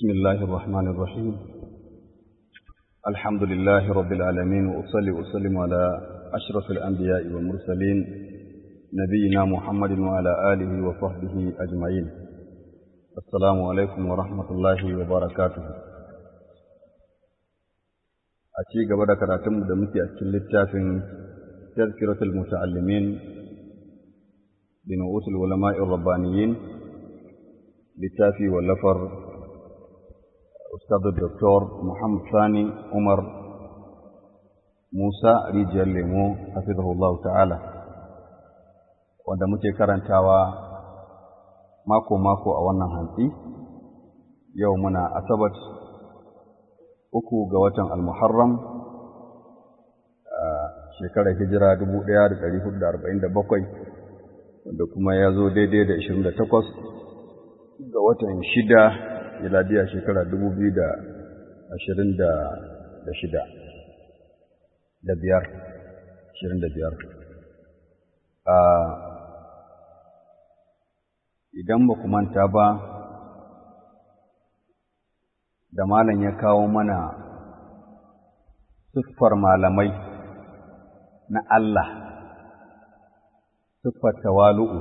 بسم الله الرحمن الرحيم الحمد لله رب العالمين وأصلي وأسلم على أشرف الأنبياء والمرسلين نبينا محمد وعلى آله وصحبه أجمعين السلام عليكم ورحمة الله وبركاته أتي قبل كراتم دمتي أكل التافن تذكرة المتعلمين بنؤوس العلماء الربانيين littafi wallafar Ustadu Dr. Muhammad Sani Umar Musa Rijiyar Lemo, hafizahullahu ta'ala, wanda muke karantawa mako-mako a wannan hantsi, yau muna Asabat uku ga watan Al-Muharram a shekarar hijira 1447, wanda kuma ya zo daidai da 28 ga watan shida miladiya shekara dubu biyu da ashirin da shida da biyar ashirin da biyar idan ba ku manta ba da malam ya kawo mana siffar malamai na Allah siffar tawalu'u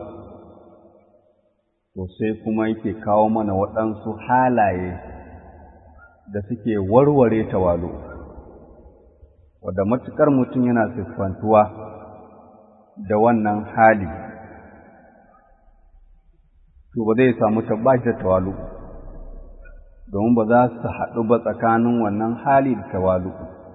to sai kuma yake kawo mana waɗansu halaye da suke warware tawalu wadda matuƙar mutum yana siffantuwa da wannan hali to ba zai samu tabbaci da tawalu domin ba za su haɗu ba tsakanin wannan hali da tawalu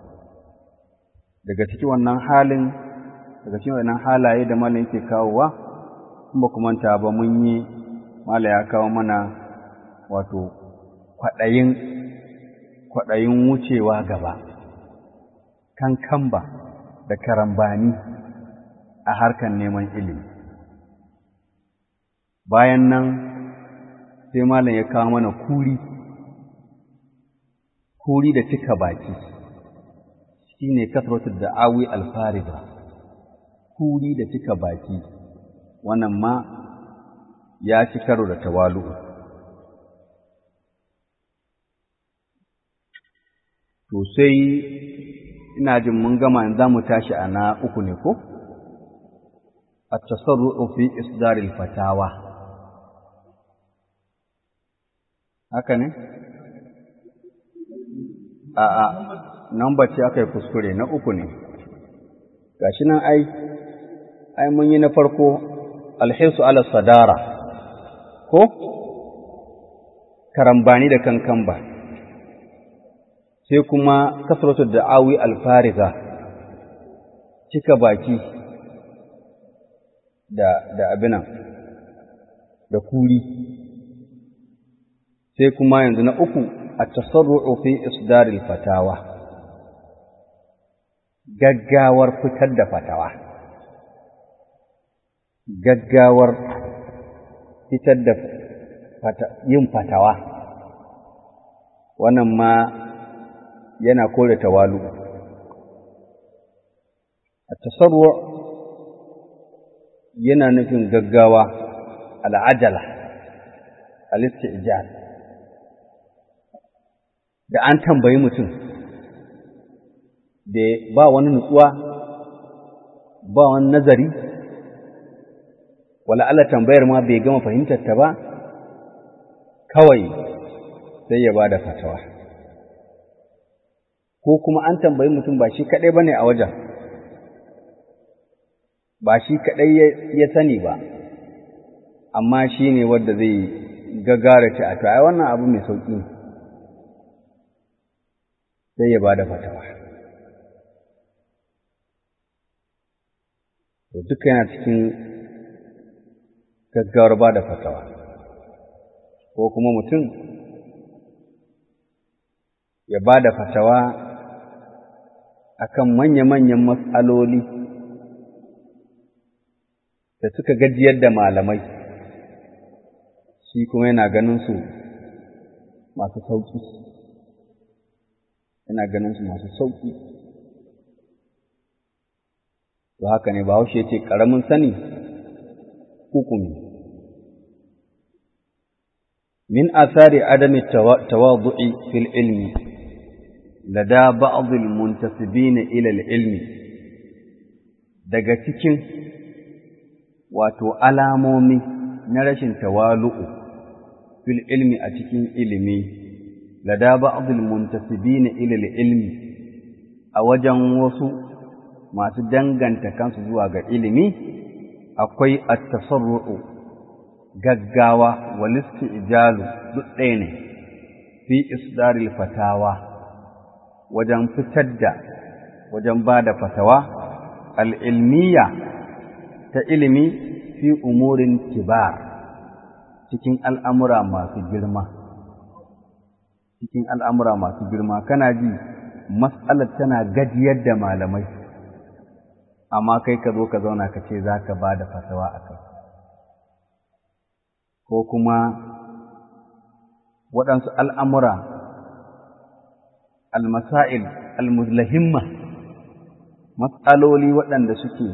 daga cikin wannan halin daga cikin wannan halaye da malam yake kawowa in ba kuma ta ba mun yi Mala ya kawo mana wato kwaɗayin kwaɗayin wucewa gaba, kankamba da karambani a harkar neman ilimi. Bayan nan sai Malam ya kawo mana kuri, kuri da cika baki, shi ne kasratar da awi alfariga, kuri da cika baki, wannan ma ya ci karo da tawalu'u. To sai ina jin mun gama za mu tashi a na uku ne ko? A tasarru'u fi isdaril fatawa. Haka ne? A'a, nan bace aka yi kuskure na uku ne. Gashi nan ai, ai mun yi na farko alhisu ala sadara. ko karambani da kankan ba sai kuma kasratu da'awi alfariga cika baki da da abinan da kuri sai kuma yanzu na uku at-tasarru'u fi isdaril fatawa gaggawar fitar da fatawa gaggawar fitar da yin fatawa wannan ma yana kore tawalu a tasarwa yana nufin gaggawa al'ajala al-istijal da an tambayi mutum da ba wani nutsuwa ba wani nazari wala Allah tambayar ma bai gama fahimtar ta ba kawai sai ya ba da fatawa ko kuma an tambayi mutum ba shi kaɗai ba ne a wajen ba shi kaɗai ya sani ba amma shi ne wadda zai gagara ce a ai wannan abu mai sauƙi sai ya ba da fatawa duka yana cikin gaggawar ba da fatawa ko kuma mutum ya ba da fatawa akan manya-manyan matsaloli da suka gajiyar da malamai shi kuma yana ganin su masu sauƙi yana ganin su masu sauƙi to haka ne ba haushe ce ƙaramin sani hukumi min athari adami tawadu'i fil ilmi lada ba'd al muntasibin ila al ilmi daga cikin wato alamomi na rashin tawalu'u fil ilmi a cikin ilimi lada ba'd al muntasibin ila al ilmi a wajen wasu masu danganta kansu zuwa ga ilimi akwai at-tasarru'u gaggawa walisti ijalu duk ɗaya ne fi isdaril fatawa wajen fitar da wajen ba da fatawa al'ilmiya ta ilimi fi umurin kibar cikin al'amura masu girma cikin al'amura masu girma kana ji matsalar tana gajiyar da malamai amma kai ka zo ka zauna ka ce za ka ba da fatawa a kai ko kuma waɗansu al'amura almasa'il almuzlahimma matsaloli waɗanda suke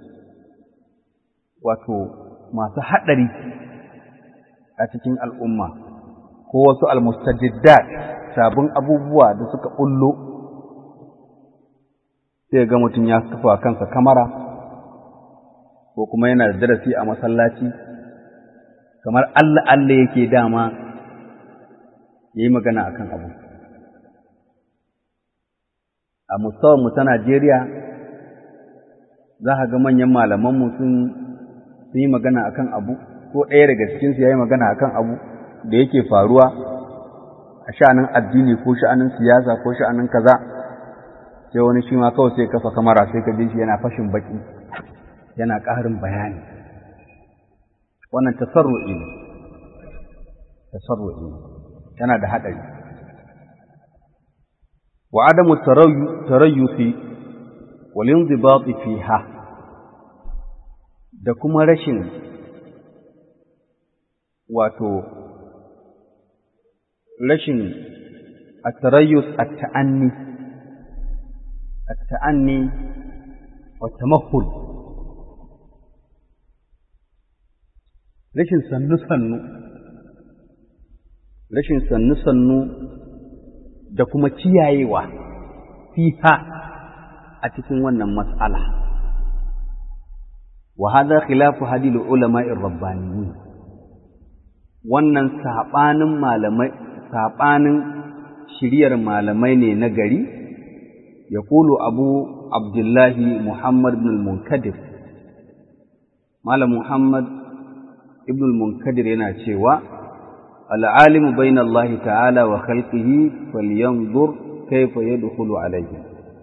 wato masu haɗari a cikin al'umma ko wasu almustajiddat sabon abubuwa da suka ɓullo sai ga mutum ya kafa kansa kamara ko kuma yana da darasi a masallaci kamar Allah Allah yake dama ya yi magana akan abu a mu ta Najeriya za ka ga manyan malamanmu sun yi magana akan abu ko ɗaya daga cikinsu ya yi magana akan abu da yake faruwa a sha'anin addini ko sha'anin siyasa ko sha'anin kaza sai wani shi ma kawai sai kafa kamara sai ka ji shi yana fashin baki yana ƙarin bayani wannan tasarru'i ne tasarru'i ne yana da haɗari wa adamu tarayyufi wal inzibati fiha da kuma rashin wato rashin at-tarayyus at-ta'anni at-ta'anni wa tamahhul rashin sannu-sannu rashin sannu-sannu da kuma kiyayewa fiha a cikin wannan matsala wa hadha khilafu hadil ulama'ir rabbaniyyin wannan sabanin malamai sabanin shiriyar malamai ne na gari yaqulu abu abdullahi muhammad ibn al-munkadir malam muhammad ibn al-munkadir yana cewa al'alimu bayna Allah ta'ala wa khalqihi falyanzur kayfa yadkhulu alayhi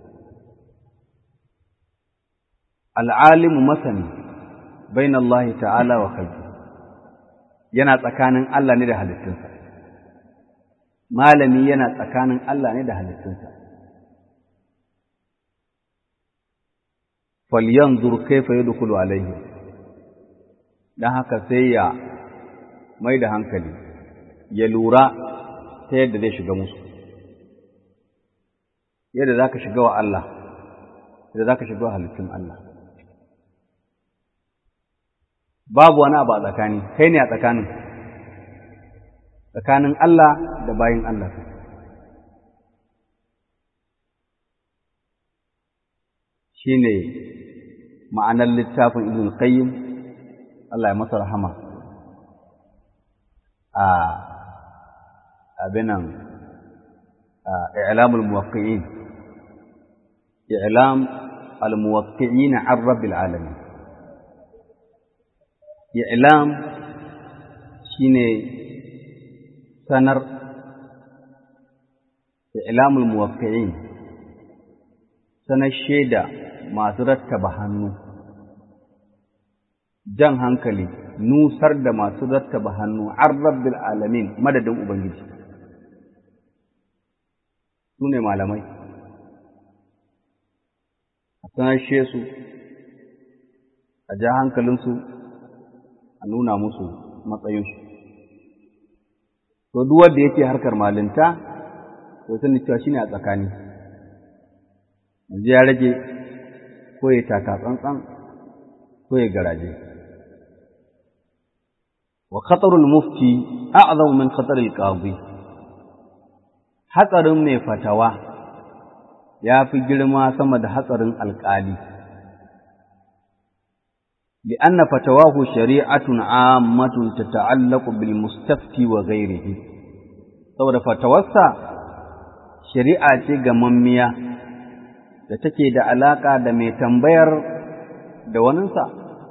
al'alimu masani bayna Allah ta'ala wa khalqihi yana tsakanin Allah ne da halittunsa malami yana tsakanin Allah ne da halittunsa falyanzur kayfa yadkhulu alayhi don haka sai ya mai da hankali ya lura ta yadda zai shiga musu yadda za ka shiga wa Allah yadda za ka shiga wa halittun Allah babu wani abu a tsakani kai ne a tsakanin tsakanin Allah da bayin Allah shi ne ma'anar littafin ibn qayyim Allah ya masa rahama a abinan i'lamul muwaqqi'in i'lam al-muwaqqi'in 'an rabbil alamin i'lam shine sanar i'lamul muwaqqi'in sanar shaida masu rattaba hannu jan hankali nusar da masu rattaba hannu an rabbil alamin madadin ubangiji su ne malamai a sanashe su a ja hankalinsu a nuna musu matsayinsu to duk wanda yake harkar malinta to sani cewa shine a tsakani yanzu ya rage ko ya taka tsantsan ko ya garaje wa khatarul mufti a'zamu min khataril qadi hatsarin mai fatawa ya fi girma sama da hatsarin alƙali لأن فتواه شريعة عامة تتعلق بالمستفتي وغيره saboda fatawarsa shari'a ce gamammiya da take da alaƙa da mai tambayar da waninsa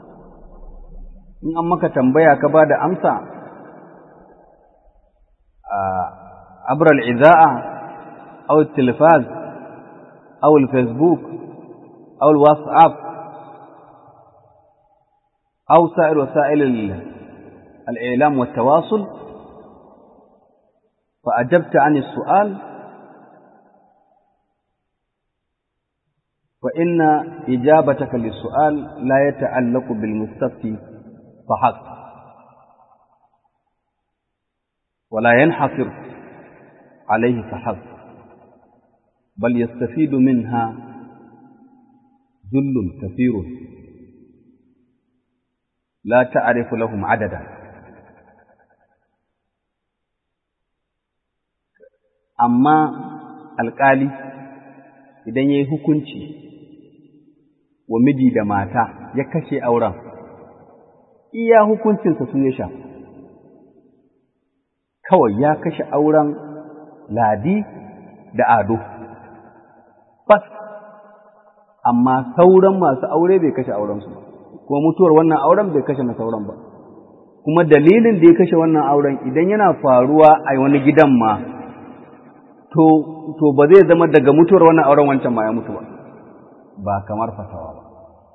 in an maka tambaya ka ba da amsa a abral iza'a aw tilfaz aw facebook aw whatsapp أو سائر وسائل الإعلام والتواصل فأجبت عن السؤال فإن إجابتك للسؤال لا يتعلق بالمستفتي فحسب ولا ينحصر عليه فحسب بل يستفيد منها جل كثير لا تعرف لهم عددا amma alƙali idan ya yi hukunci wa miji da mata ya kashe auren iya hukuncinsa su ya sha kawai ya kashe auren ladi da ado bas amma sauran masu aure bai kashe aurensu ba kuma mutuwar wannan auren bai kashe na sauran ba kuma dalilin da ya kashe wannan auren idan yana faruwa a wani gidan ma to to ba zai zama daga mutuwar wannan auren wancan ma ya mutu ba ba kamar fatawa ba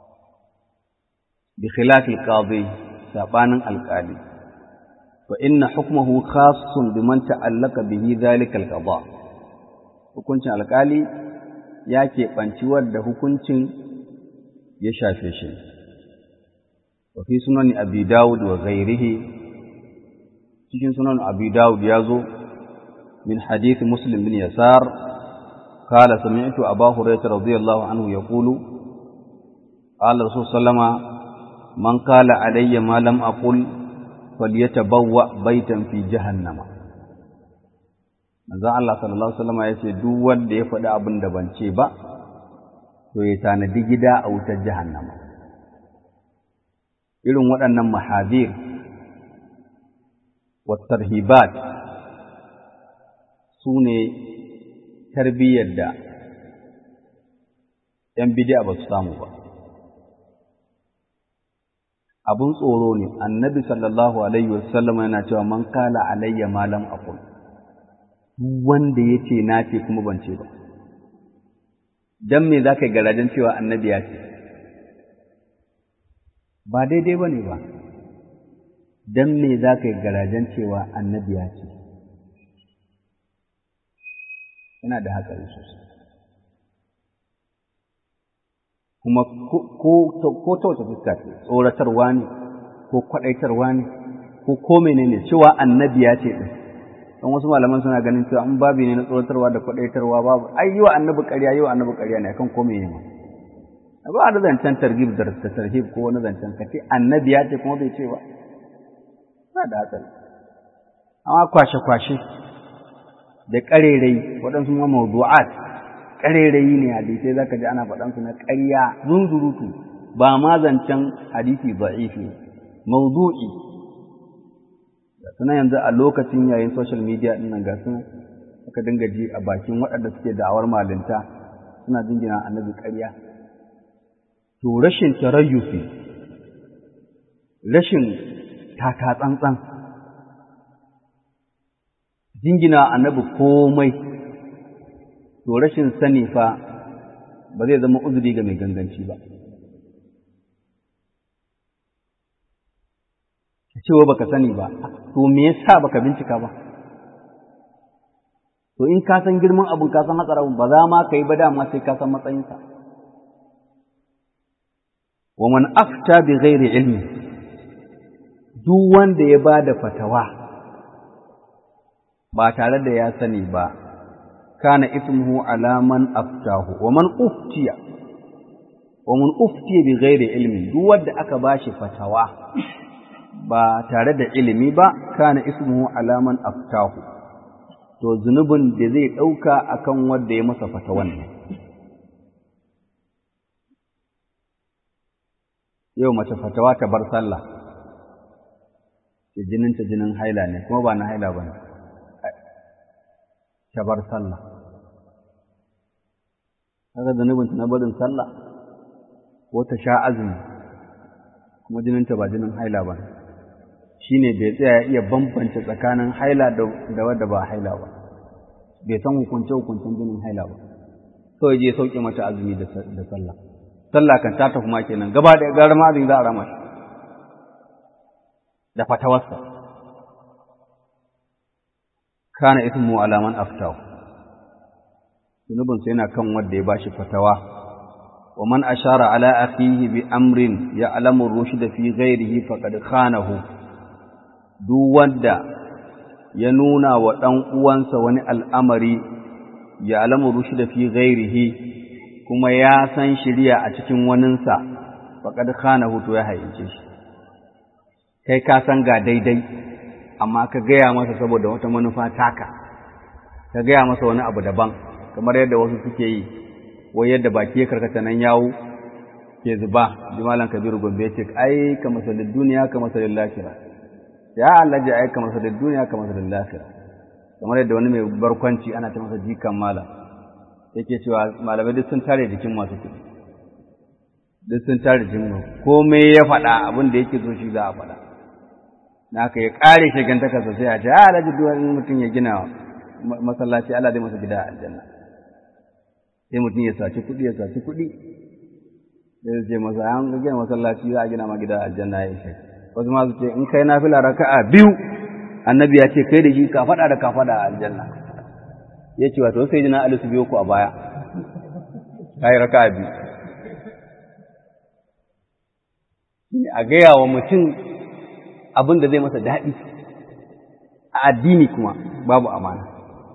bi khilafi qadi sabanin alqali fa inna hukmuhu khassun biman ta'allaka bihi dhalika alqada hukuncin alqali ya keɓanci wadda hukuncin ya shafe shi وفي سنن أبي داود وغيره cikin sunan Abi Dawud ya zo min hadith Muslim bin Yasar qala sami'tu Abu Hurairah radiyallahu anhu yaqulu qala Rasul sallama man qala alayya ma lam aqul falyatabawwa baytan fi jahannama manzo Allah sallallahu alaihi wasallam yace duk wanda ya faɗi abin da ban ce ba to ya tanadi gida a wutar jahannama irin waɗannan mahadir wattarhibat su ne tarbiyyar da ‘yan bidiya ba su samu ba. Abin tsoro ne, annabi sallallahu Alaihi wasallam yana cewa man kala alayya malam aqul wanda ya ce na ce kuma ban ce ba. Don me za ka yi garajen cewa annabi ya ce? ba daidai ba ne ba, don me za ka yi garajen cewa annabi ya ce, yana da hatsari sosai. Kuma ko ta wace fuska ce, tsoratarwa ne, ko kwaɗaitarwa ne, ko ko menene cewa annabi ya ce ɗin. Don wasu malaman suna ganin cewa in babi ne na tsoratarwa da kwaɗaitarwa babu, ai yi wa annabi ƙarya, yi wa annabi ƙarya ne akan ko menene ma. ba da zancen targhib da tarhib ko wani zancen ka ce annabi ya ce kuma bai ce ba ba da hatsari amma kwashe kwashe da ƙarerai waɗansu ma mawdu'at ƙarerai ne hadisai zaka ji ana faɗan su na ƙarya zunzurutu ba ma zancen hadisi da'ifi mawdu'i ga suna yanzu a lokacin yayin social media ɗin nan ga suna aka dinga ji a bakin waɗanda suke da'awar malinta suna jingina annabi ƙarya to rashin tarayyufi rashin taka tsantsan jingina annabi komai to rashin sani fa ba zai zama uzuri ga mai ganganci ba cewa baka sani ba to me yasa baka bincika ba to in ka san girman abun ka san hatsarin ba za ma ka yi ba dama sai ka san matsayinsa wa man afta bi ghairi ilmi duk wanda ya ba da fatawa ba tare da ya sani ba kana ismuhu ala man aftahu wa man uftiya wa man uftiya bi ghairi ilmi duk wanda aka bashi fatawa ba tare da ilimi ba kana ismuhu alaman aftahu to zunubin da zai ɗauka akan wanda ya masa fata wannan yau mace fatawa ta bar sallah ce jininta jinin haila ne kuma ba na haila ba ne ta bar sallah kaga zunubinta na barin sallah ko ta sha azumi kuma jininta ba jinin haila ba ne shi ne bai tsaya iya bambance tsakanin haila da wadda ba haila ba bai san hukunce-hukuncen jinin haila ba kawai je sauke mata azumi da sallah sallah kan ta tafi ma kenan gaba da gara ma azumi za a rama shi da fatawarsa kana ismu alaman aftahu zunubinsa yana kan wanda ya bashi fatawa wa man ashara ala akhihi bi amrin ya'lamu rushda fi ghairihi faqad khanahu duk wanda ya nuna wa ɗan uwansa wani al'amari ya alamu rushi da fi gairihi kuma ya san shirya a cikin waninsa faƙad khana hutu ya hayyace shi kai ka san ga daidai amma ka gaya masa saboda wata manufa taka ka gaya masa wani abu daban kamar yadda wasu suke yi wai yadda baki ya karkata nan yawo ke zuba jimalan kabiru gombe ce ai ka masalin duniya ka masalin lafiya ya Allah ji aika masa da duniya ka masa da lafiya kamar yadda wani mai barkwanci ana ta masa jikan malam yake cewa malamai duk sun tare jikin masu kuɗi duk sun tare jikin mu komai ya faɗa abin da yake so shi za a faɗa na ka ya ƙare shigantakarsa sai a ce a alhaji duk mutum ya gina masallaci Allah zai masa gida a aljanna sai mutum ya saci kuɗi ya saci kuɗi sai ce masa an gina masallaci za a gina ma gida a aljanna ya ishe wasu ma su ce in kai nafila raka'a biyu annabi ya ce kai da shi ka faɗa da ka faɗa a aljanna ya ce wato sai jina alisu biyo ku a baya ka yi raka'a biyu a gaya wa mutum abin da zai masa daɗi a addini kuma babu amana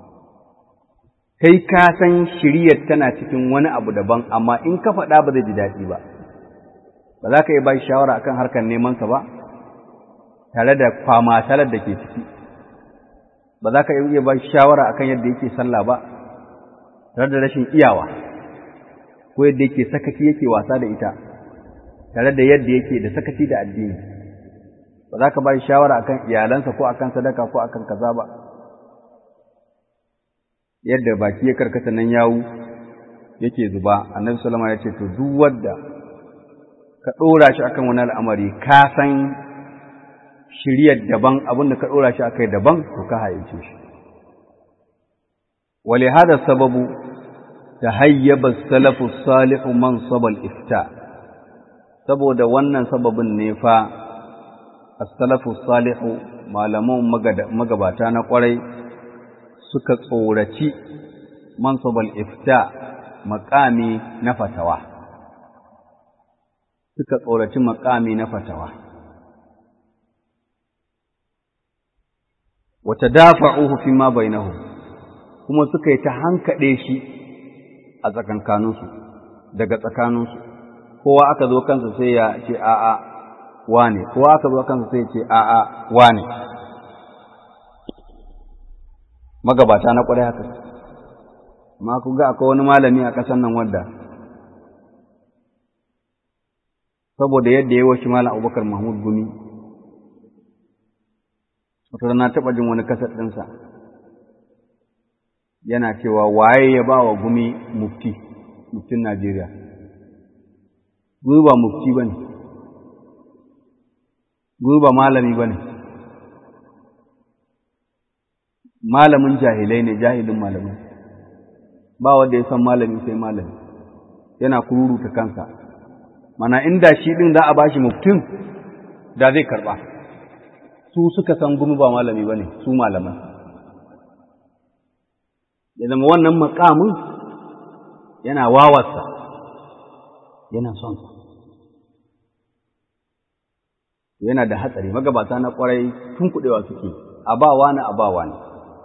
kai ka san shiriyar tana cikin wani abu daban amma in ka faɗa ba zai ji daɗi ba ba za ka yi ba shawara akan harkar nemansa ba tare da kwamatalar da ke ciki ba za ka iya ba shawara akan yadda yake sallah ba tare da rashin iyawa ko yadda yake sakaci yake wasa da ita tare da yadda yake da sakaci da addini ba za ka ba shawara akan iyalansa ko akan sadaka ko akan kaza ba yadda baki ya karkata nan yawu yake zuba annabi sallama ya ce to duk wanda ka ɗora shi akan wani al'amari ka san shiryar daban abinda ka ɗora shi akai daban to ka haice shi wale hada sababu ta hayyaba salafu salihu man sabal ifta saboda wannan sababin ne fa as-salafu salihu malaman magabata na kwarai suka tsoraci mansabal ifta makami na fatawa suka tsoraci makami na fatawa wata dafa'uhu fi ma bainahu kuma suka yi ta hankaɗe shi a tsakankaninsu daga tsakaninsu kowa aka zo kansa sai ya ce a'a wane kowa aka zo kansa sai ya ce a'a wane magabata na ƙwarai haka ma ku ga akwai wani malami a ƙasar nan wanda saboda yadda ya washi malam abubakar mahmud gumi wata na taɓa jin wani kasar ɗinsa yana cewa waye ya ba wa gumi mufti muftin najeriya gumi ba mufti ba ne gumi ba malami ba ne malamin jahilai ne jahilin malamai ba wanda ya san malami sai malami yana kururuta kansa mana inda shi din za a bashi muftin da zai karba su suka san gumi ba malami bane su malaman ya zama wannan makamin yana wawarsa yana son sa yana da hatsari magabata na kwarai tun kudewa suke a ba wani a ba wani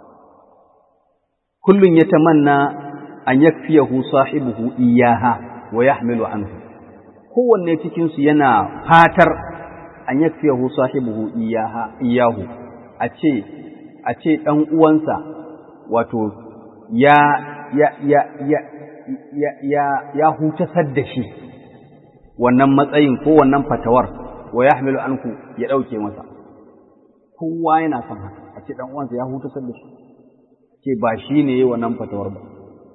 kullun yatamanna an yakfiyahu sahibuhu iyaha wa yahmilu anhu kowanne cikin su yana fatar an yakfiyahu sahibuhu iyaha iyahu a ce a ce dan uwansa wato ya ya ya ya ya ya, ya hutasar da shi wannan matsayin ko wannan fatawar wa yahmilu anku ya dauke masa kowa yana son haka a ce dan uwansa ya hutasar da shi ce ba shi ne yi wannan fatawar ba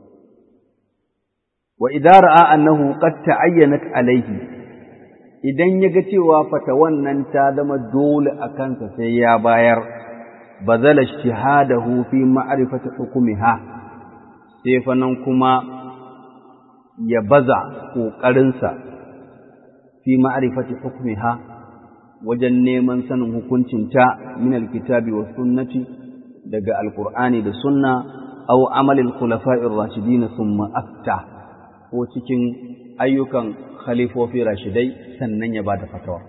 wa idza ra'a annahu qad ta'ayyanat alayhi idan ya ga cewa fatawan nan ta zama dole a kansa sai ya bayar bazala ijtihadahu fi ma'rifati hukmiha sai fa nan kuma ya baza ƙoƙarinsa fi ma'rifati hukmiha wajen neman sanin hukuncinta min alkitabi wa sunnati daga alqur'ani da sunna aw amalil khulafa'ir rashidin thumma afta ko cikin ayyukan khalifofi rashidai sannan ya bada fatawa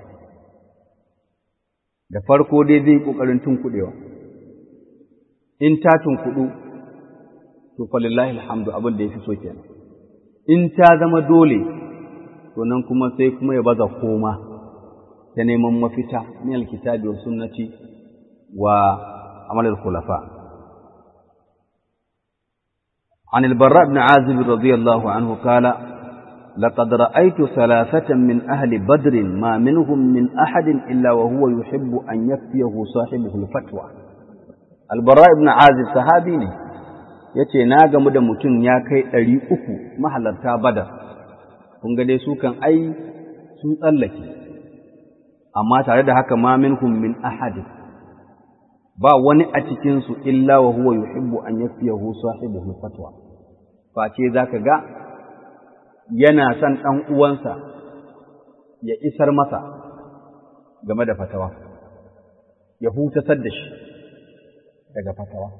da farko dai zai kokarin tunkudewa in ta tunkudu to falillahi alhamdu abin da yafi so kenan in ta zama dole to nan kuma sai kuma ya baza koma ta neman mafita min alkitabi wa sunnati wa amal al-khulafa عن البراء بن عازب رضي الله عنه قال لقد رأيت ثلاثة من أهل بدر ما منهم من أحد إلا وهو يحب أن يكفيه صاحبه الفتوى البراء بن عازب صحابي ne yace na gamu da mutum ya kai ɗari uku mahalarta badar kun ga dai su kan ai sun tsallake amma tare da haka ma minhum min ahadin ba wani a cikinsu illa wa huwa yuhibbu an yafiyahu sahibuhu fatwa face zaka ga yana son ɗan uwansa ya isar masa game da fatawa ya hutasar da shi daga fatawa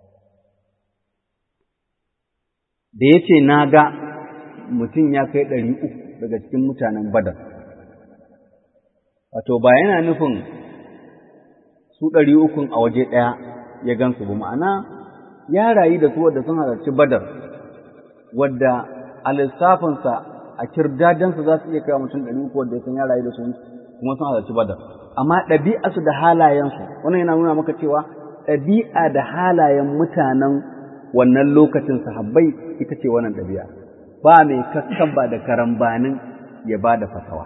da ya ce na ga mutum ya kai ɗari uku daga cikin mutanen badar wato ba yana nufin su ɗari ukun a waje ɗaya ya gansu ba ma'ana ya rayu da su wadda sun halarci badar wadda a lissafinsa a kirdadansa za su iya kai mutum ɗari uku wadda sun ya rayu da su kuma sun halarci badar amma ɗabi'arsu da halayensu wannan yana nuna maka cewa ɗabi'a da halayen mutanen wannan lokacin sahabbai ita ce wannan ɗabi'a ba mai kakkan ba da karambanin ya ba da fatawa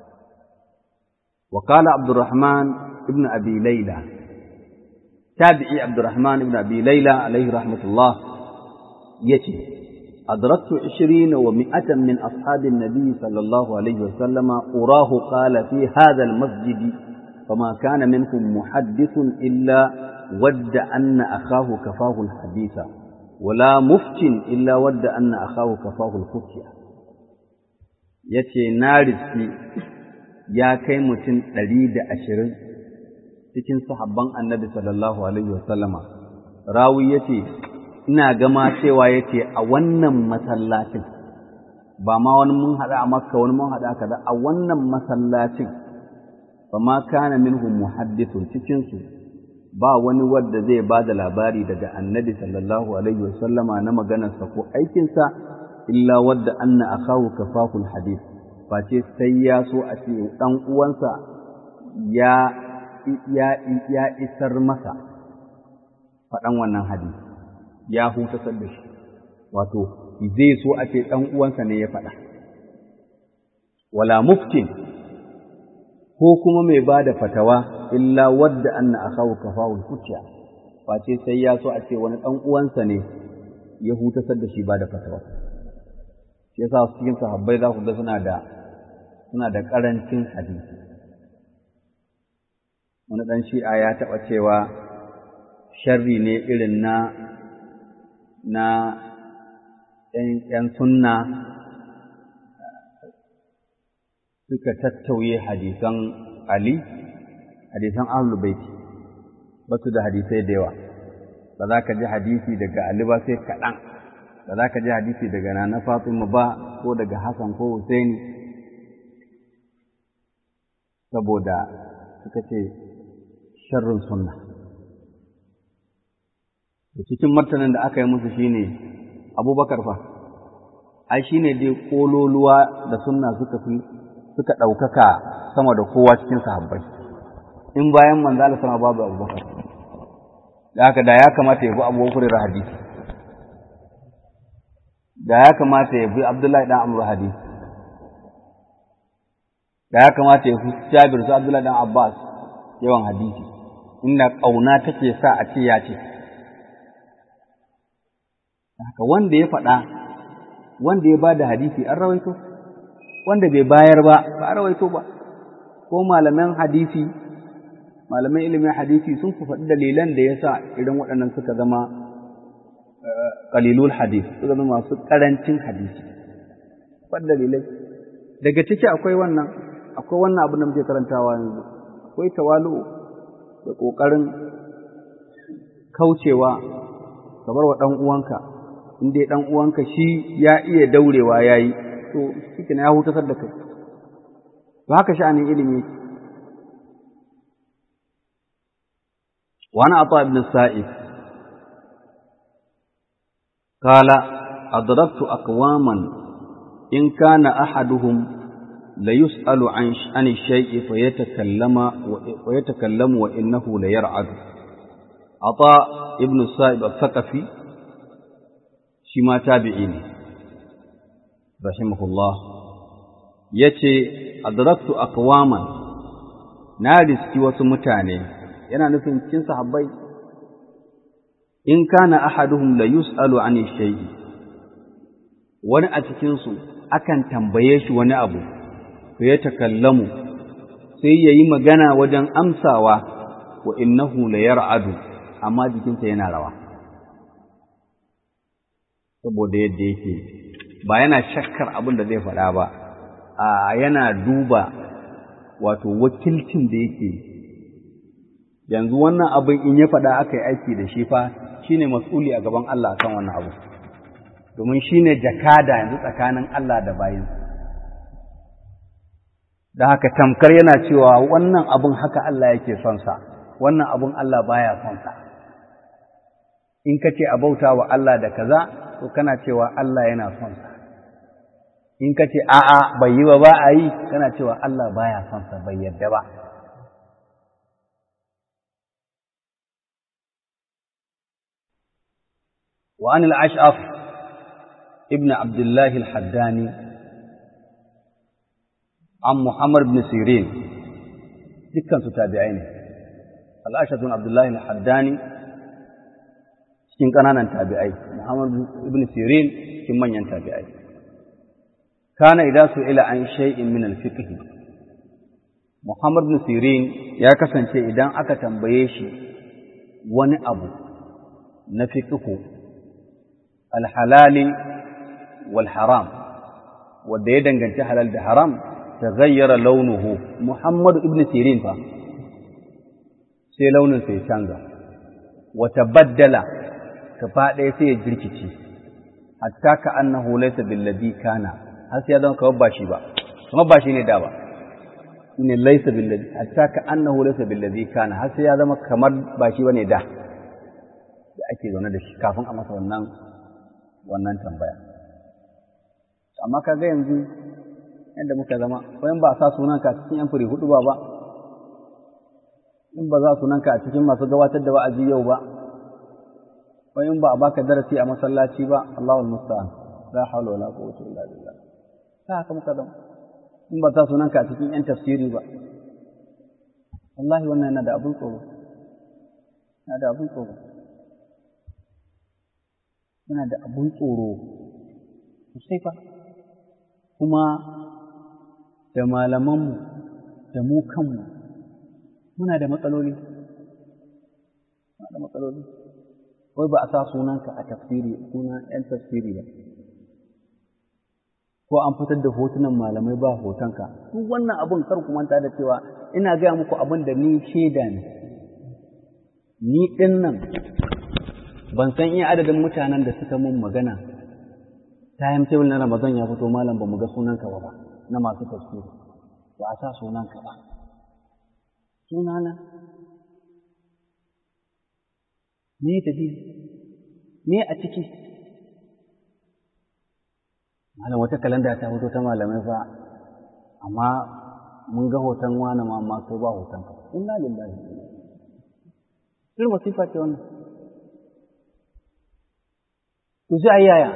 وقال عبد الرحمن ابن أبي ليلى تابعي عبد الرحمن ابن أبي ليلى عليه رحمة الله يتي أدركت عشرين ومائة من أصحاب النبي صلى الله عليه وسلم أراه قال في هذا المسجد فما كان منكم محدث إلا ود أن أخاه كفاه الحديث ولا مفت إلا ود أن أخاه كفاه الفتية يتي نارسي ya kai mutum ɗari da ashirin cikin sahabban annabi sallallahu alaihi wasallama rawi ya ce ina gama cewa ya ce a wannan masallacin ba ma wani mun haɗa a makka wani mun haɗa kaza a wannan masallacin ba ma kana minhum muhaddithun cikinsu ba wani wadda zai ba da labari daga annabi sallallahu alaihi wasallama na maganarsa ko aikinsa illa wadda anna akahu kafaful hadith face sai ya so a ce ɗan uwansa ya ya ya isar masa faɗan wannan hadisi ya hutasar da shi wato zai so a ce ɗan uwansa ne ya faɗa wala muftin ko kuma mai ba da fatawa illa wadda anna akawu kafawul kuciya face sai ya so a ce wani ɗan uwansa ne ya hutasar da shi ba da fatawa shi yasa cikin sahabbai za ku ga suna da suna da ƙarancin hadisi wani ɗan shi'a ya taɓa cewa sharri ne irin na na ‘yan sunna suka tattauye hadisan Ali, hadisan Ahlul Baiti ba su da hadisai da yawa, ba za ka ji hadisi daga Ali ba sai kaɗan, ba za ka ji hadisi daga Nana Fatima ba ko daga Hassan ko Husaini, saboda suka ce sharrin sunna. Da cikin martanin da aka yi musu shine Abubakar fa, ai shine dai kololuwa da sunna suka fi suka ɗaukaka sama da kowa cikin sahabbai in bayan manzo Allah sama babu Abubakar da haka da ya kamata ya bi Abu Hurairah hadisi da ya kamata ya bi Abdullahi dan Amr hadisi da ya kamata ya fi Jabir su Abdullahi dan Abbas yawan hadisi inda ƙauna take sa a ce ya ce haka wanda ya faɗa wanda ya ba da hadisi an rawaito wanda bai bayar ba ba a rawaito ba ko malaman hadisi malaman ilimin hadisi sun fi faɗi dalilan da ya sa idan waɗannan suka zama qalilul hadis suka zama masu ƙarancin hadisi faɗi dalilai daga ciki akwai wannan akwai wannan abin da muke karantawa yanzu akwai tawalu da ƙoƙarin kaucewa kamar wa ɗan uwanka in dai ɗan uwanka shi ya iya daurewa ya yi to shi ya hutasar da kai to haka sha'anin ilimi yake وعن عطاء بن السائب قال أدركت أقواما إن كان أحدهم ليسأل عن عن الشيء فيتكلم ويتكلم وإنه ليرعد عطاء ابن السائب الثقفي شما تابعين رحمه الله يتي أدركت أقواما نارس wasu mutane yana nufin cikin sahabbai in kana ahaduhum la yus'alu an shay'i wani a cikin su akan tambaye shi wani abu to ya takallamu sai yayi magana wajen amsawa wa innahu la yar'adu amma jikinsa yana rawa saboda yadda yake ba yana shakkar abin da zai faɗa ba a yana duba wato wakilcin da yake yanzu wannan abin in ya faɗa aka yi aiki da shi fa shine mas'uli a gaban Allah kan wannan abu domin shine jakada yanzu tsakanin Allah da bayin da haka tamkar yana cewa wannan abin haka Allah yake son sa wannan abin Allah baya son sa in ka ce a bauta wa Allah da kaza to kana cewa Allah yana son sa in ka ce a'a bai yi ba ba a yi kana cewa Allah baya son sa bai yadda ba وعن الأشعف ابن عبد الله الحداني عن محمد بن سيرين دكان تابعين الأشعف بن عبد الله الحداني cikin ƙananan tabi'ai Muhammad ibn Sirin cikin manyan tabi'ai kana idan su ila an shay'in min al-fiqh Muhammad ibn Sirin ya kasance idan aka tambaye shi wani abu na fiqh al-halali wal haram wanda ya danganci halal da haram taghayyara launuhu Muhammad ibn Sirin fa sai launin sai canza wa tabaddala gaba ɗaya sai ya jirkice hatta ka annahu laysa billadhi kana har sai ya zama kamar ba shi ba kamar ba shi ne da ba ne laysa billadhi hatta ka annahu laysa billadhi kana har sai ya zama kamar ba shi bane da da ake zaune da shi kafin a masa wannan wannan tambaya amma kaga yanzu yadda muka zama wayan ba sa sunanka a cikin yan fure hudu ba ba in ba za sunanka a cikin masu gabatar da wa'azi yau ba wai in ba a baka darasi a masallaci ba Allahul musta'an la hawla wala quwwata illa billah ta haka muka zama in ba ta sunanka a cikin yan tafsiri ba wallahi wannan yana da abun tsoro yana da abun tsoro yana da abun tsoro sosai fa kuma da malamanmu da mu kanmu muna da matsaloli muna da matsaloli wai ba a sa sunanka a tafsiri sunan ‘yan tafsiri ba, ko an fitar da hotunan malamai ba hotonka, duk wannan abin kar ku manta da cewa ina gaya muku abin da ni shaida ne, ni ɗin nan ban san iya adadin mutanen da suka mun magana, time table na Ramadan ya fito malam ba mu ga sunanka ba ba na masu tafsiri, ba a sa sunanka ba. Sunana me dalili me a ciki malam wata kalanda ta fito ta malamai fa amma mun ga hoton wani ma amma kai ba hoton ka inna lillahi irin masifa ce wannan to sai ayi yaya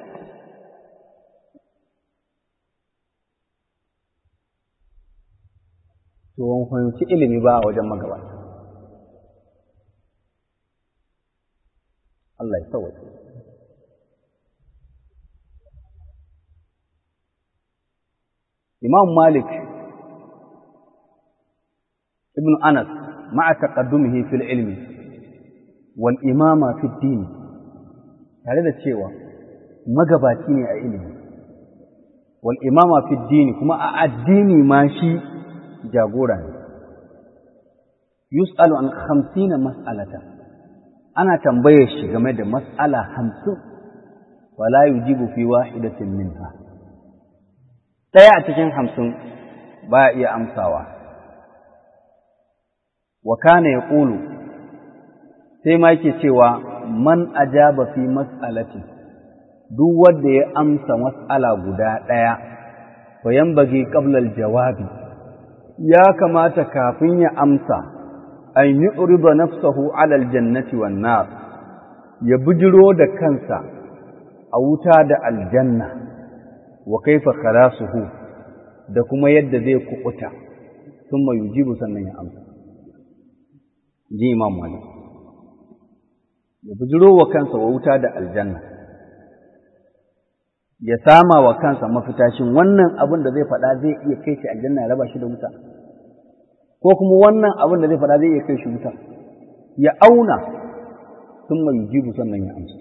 to wani fahimci ilimi ba a wajen magabata Allah ya sauwace Imam Malik ibn Anas ma'a taqaddumihi fil ilmi wal imama fi din tare da cewa magabaci ne a ilimi wal imama fi din kuma a addini ma shi jagora ne yus'alu an 50 mas'alatan ana tambayar shi game da mas'ala 50 wala yujibu fi wahidatin minha ɗaya a cikin hamsin ba iya amsawa. Wa kana ya ƙulu, sai ma yake cewa man ajaba fi mas'alati duk wanda ya amsa mas'ala guda ɗaya, to yan bage ƙablal jawabi, ya kamata kafin ya amsa, an yi uriba nafsahu alal jannati wan nar ya bujiro da kansa a wuta da aljanna. wa kaifa khalasuhu da kuma yadda zai kukuta thumma yujibu sannan ya amsa ji imam malik ya bujiro wa kansa wa wuta da aljanna ya sama wa kansa mafitashin wannan abin da zai faɗa zai iya kai shi aljanna ya raba shi da wuta ko kuma wannan abin da zai faɗa zai iya kai shi wuta ya auna thumma yujibu sannan ya amsa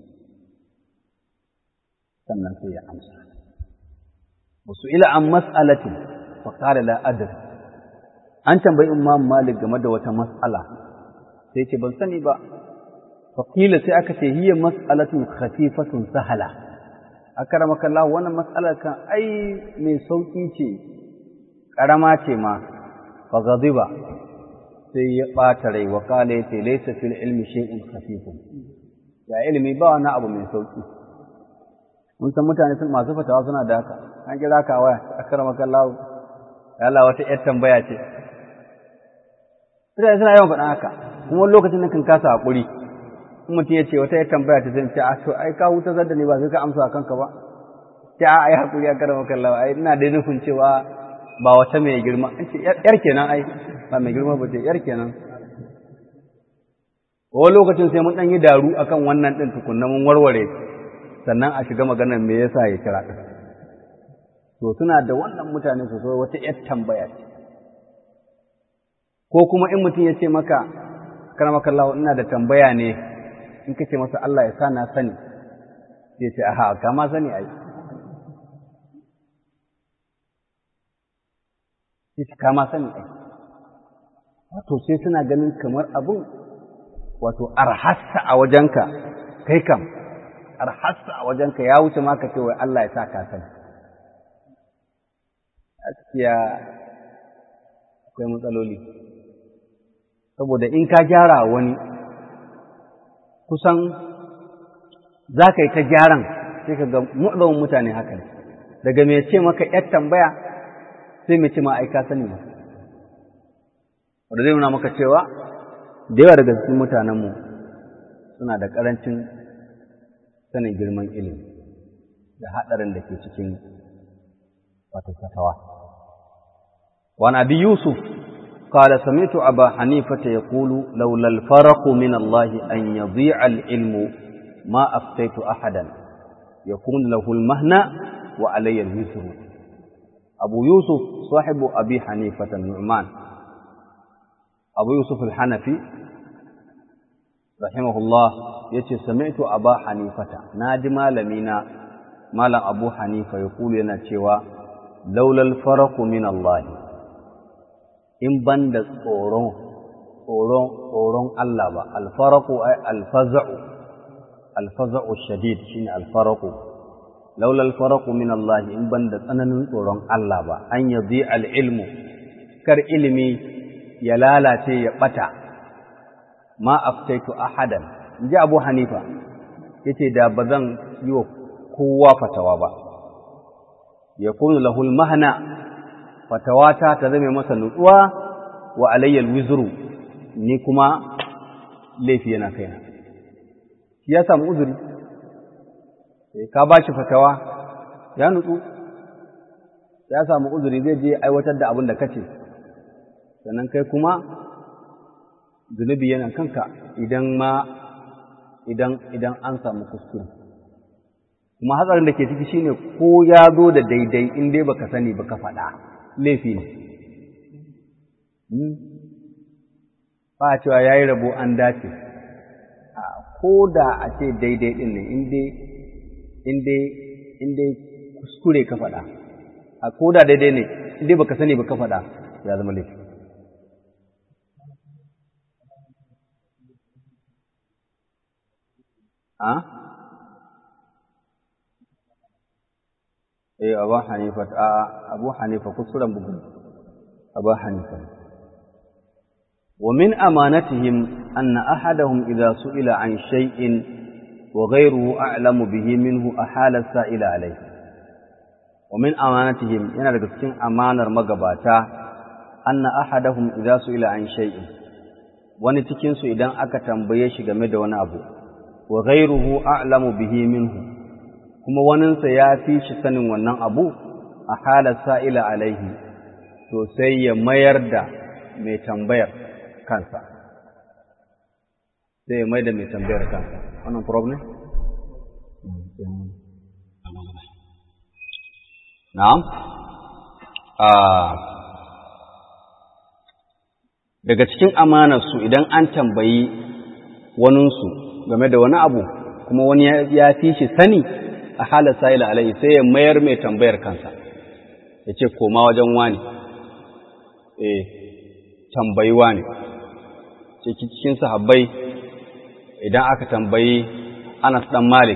sannan sai ya amsa وسئل عن مسألة فقال لا أدري an tambayi Imam Malik game da wata mas'ala sai ce ban sani ba faqila sai aka ce hiya mas'alatun khafifatun sahala akramaka Allah wannan mas'alar kan ai mai sauki ce karama ce ma fa ghadiba sai ya bata rai wa qala yace laysa fil ilmi shay'un khafifun ya ilmi ba wani abu mai sauki mun san mutane sun masu fatawa suna da haka an kira ka waya akramaka Allah ya Allah wata yar tambaya ce Mutane suna yawan faɗa haka, kuma lokacin da kan kasa haƙuri, in mutum ya ce wata ya tambaya ta zai ce, a to, ai ka huta zadda ne ba sai ka amsa kanka ba, ce a ai haƙuri a karama kallawa, ai ina da nufin cewa ba wata mai girma, in ce ‘yar kenan ai, ba mai girma ba ce, ‘yar kenan. Wani lokacin sai mun ɗan yi daru akan wannan ɗin tukunna mun warware, sannan a shiga maganar me yasa ya kira ɗin. To suna da wannan mutane su so wata ‘yar tambaya ce. ko kuma in mutum ya ce maka karamakallahu ina da tambaya ne in ka ce masa Allah ya sa na sani sai ce aha ka ma sani ai sai ce ka ma sani ai wato sai suna ganin kamar abun wato arhassa a wajenka kai kam arhassa a wajenka ya wuce ma ka ce wai Allah ya sa ka sani gaskiya akwai matsaloli saboda in ka gyara wani kusan za ka yi ta gyaran sai ka ga mu'adawan mutane haka ne daga mai ce maka ‘yar tambaya sai mai ce ma'aika sani ba wadda zai nuna maka cewa da yawa daga cikin mutanenmu suna da ƙarancin sanin girman ilimi da haɗarin da ke cikin wato fatawa. Wani abi Yusuf قال سمعت أبا حنيفة يقول لولا الفرق من الله أن يضيع العلم ما أفتيت أحدا يكون له المهنة وعلي الوزر أبو يوسف صاحب أبي حنيفة النعمان أبو يوسف الحنفي رحمه الله يتي سمعت أبا حنيفة ناجم لمينا مالا أبو حنيفة يقول لنا لولا الفرق من الله in ban da tsoron tsoron tsoron Allah ba alfaraku ay alfaza'u alfaza'u shadid shine alfaraku laula alfaraku min Allah in ban da tsananin tsoron Allah ba an yadhi alilmu kar ilimi ya lalace ya bata ma aftaitu ahadan inji Abu Hanifa yace da bazan yi wa kowa fatawa ba yakunu lahul mahna fatawata ta zame masa nutsuwa wa alayyal wizru ni kuma laifi yana kaina shi ya samu uzuri ka ba shi fatawa ya nutsu ya samu uzuri zai je aiwatar da abin da kace sannan kai kuma zunubi yana kanka idan ma idan idan an samu kuskure kuma hatsarin da ke ciki shine ko ya zo da daidai in dai baka sani baka faɗa laifi ne ba a cewa ya yi rabo an dace ko da a ce daidai ɗin ne in dai kuskure ka faɗa a ko da daidai ne in dai baka sani baka faɗa ya zama laifi a? eh abu hanifa a abu hanifa kuskuren bugu abu hanifa ومن أمانتهم أن أحدهم إذا سئل عن شيء وغيره أعلم به منه أحال السائل عليه ومن أمانتهم yana daga cikin amanar magabata anna ahadahum idza su'ila an shay'in wani cikin su idan aka tambaye shi game da wani abu wa ghayruhu a'lamu bihi minhu kuma waninsa ya fi shi sanin wannan abu a halar sa'ila alaihi to sai ya mayar da mai tambayar kansa sai ya mai da mai tambayar kansa wannan problem? na'am daga cikin amanarsu idan an tambayi waninsu game da wani abu kuma wani ya fi shi sani a halar sa'ila alaihi sai ya mayar mai tambayar kansa ya ce koma wajen wani eh tambayi wani cikin sahabbai idan aka tambayi Anas dan Malik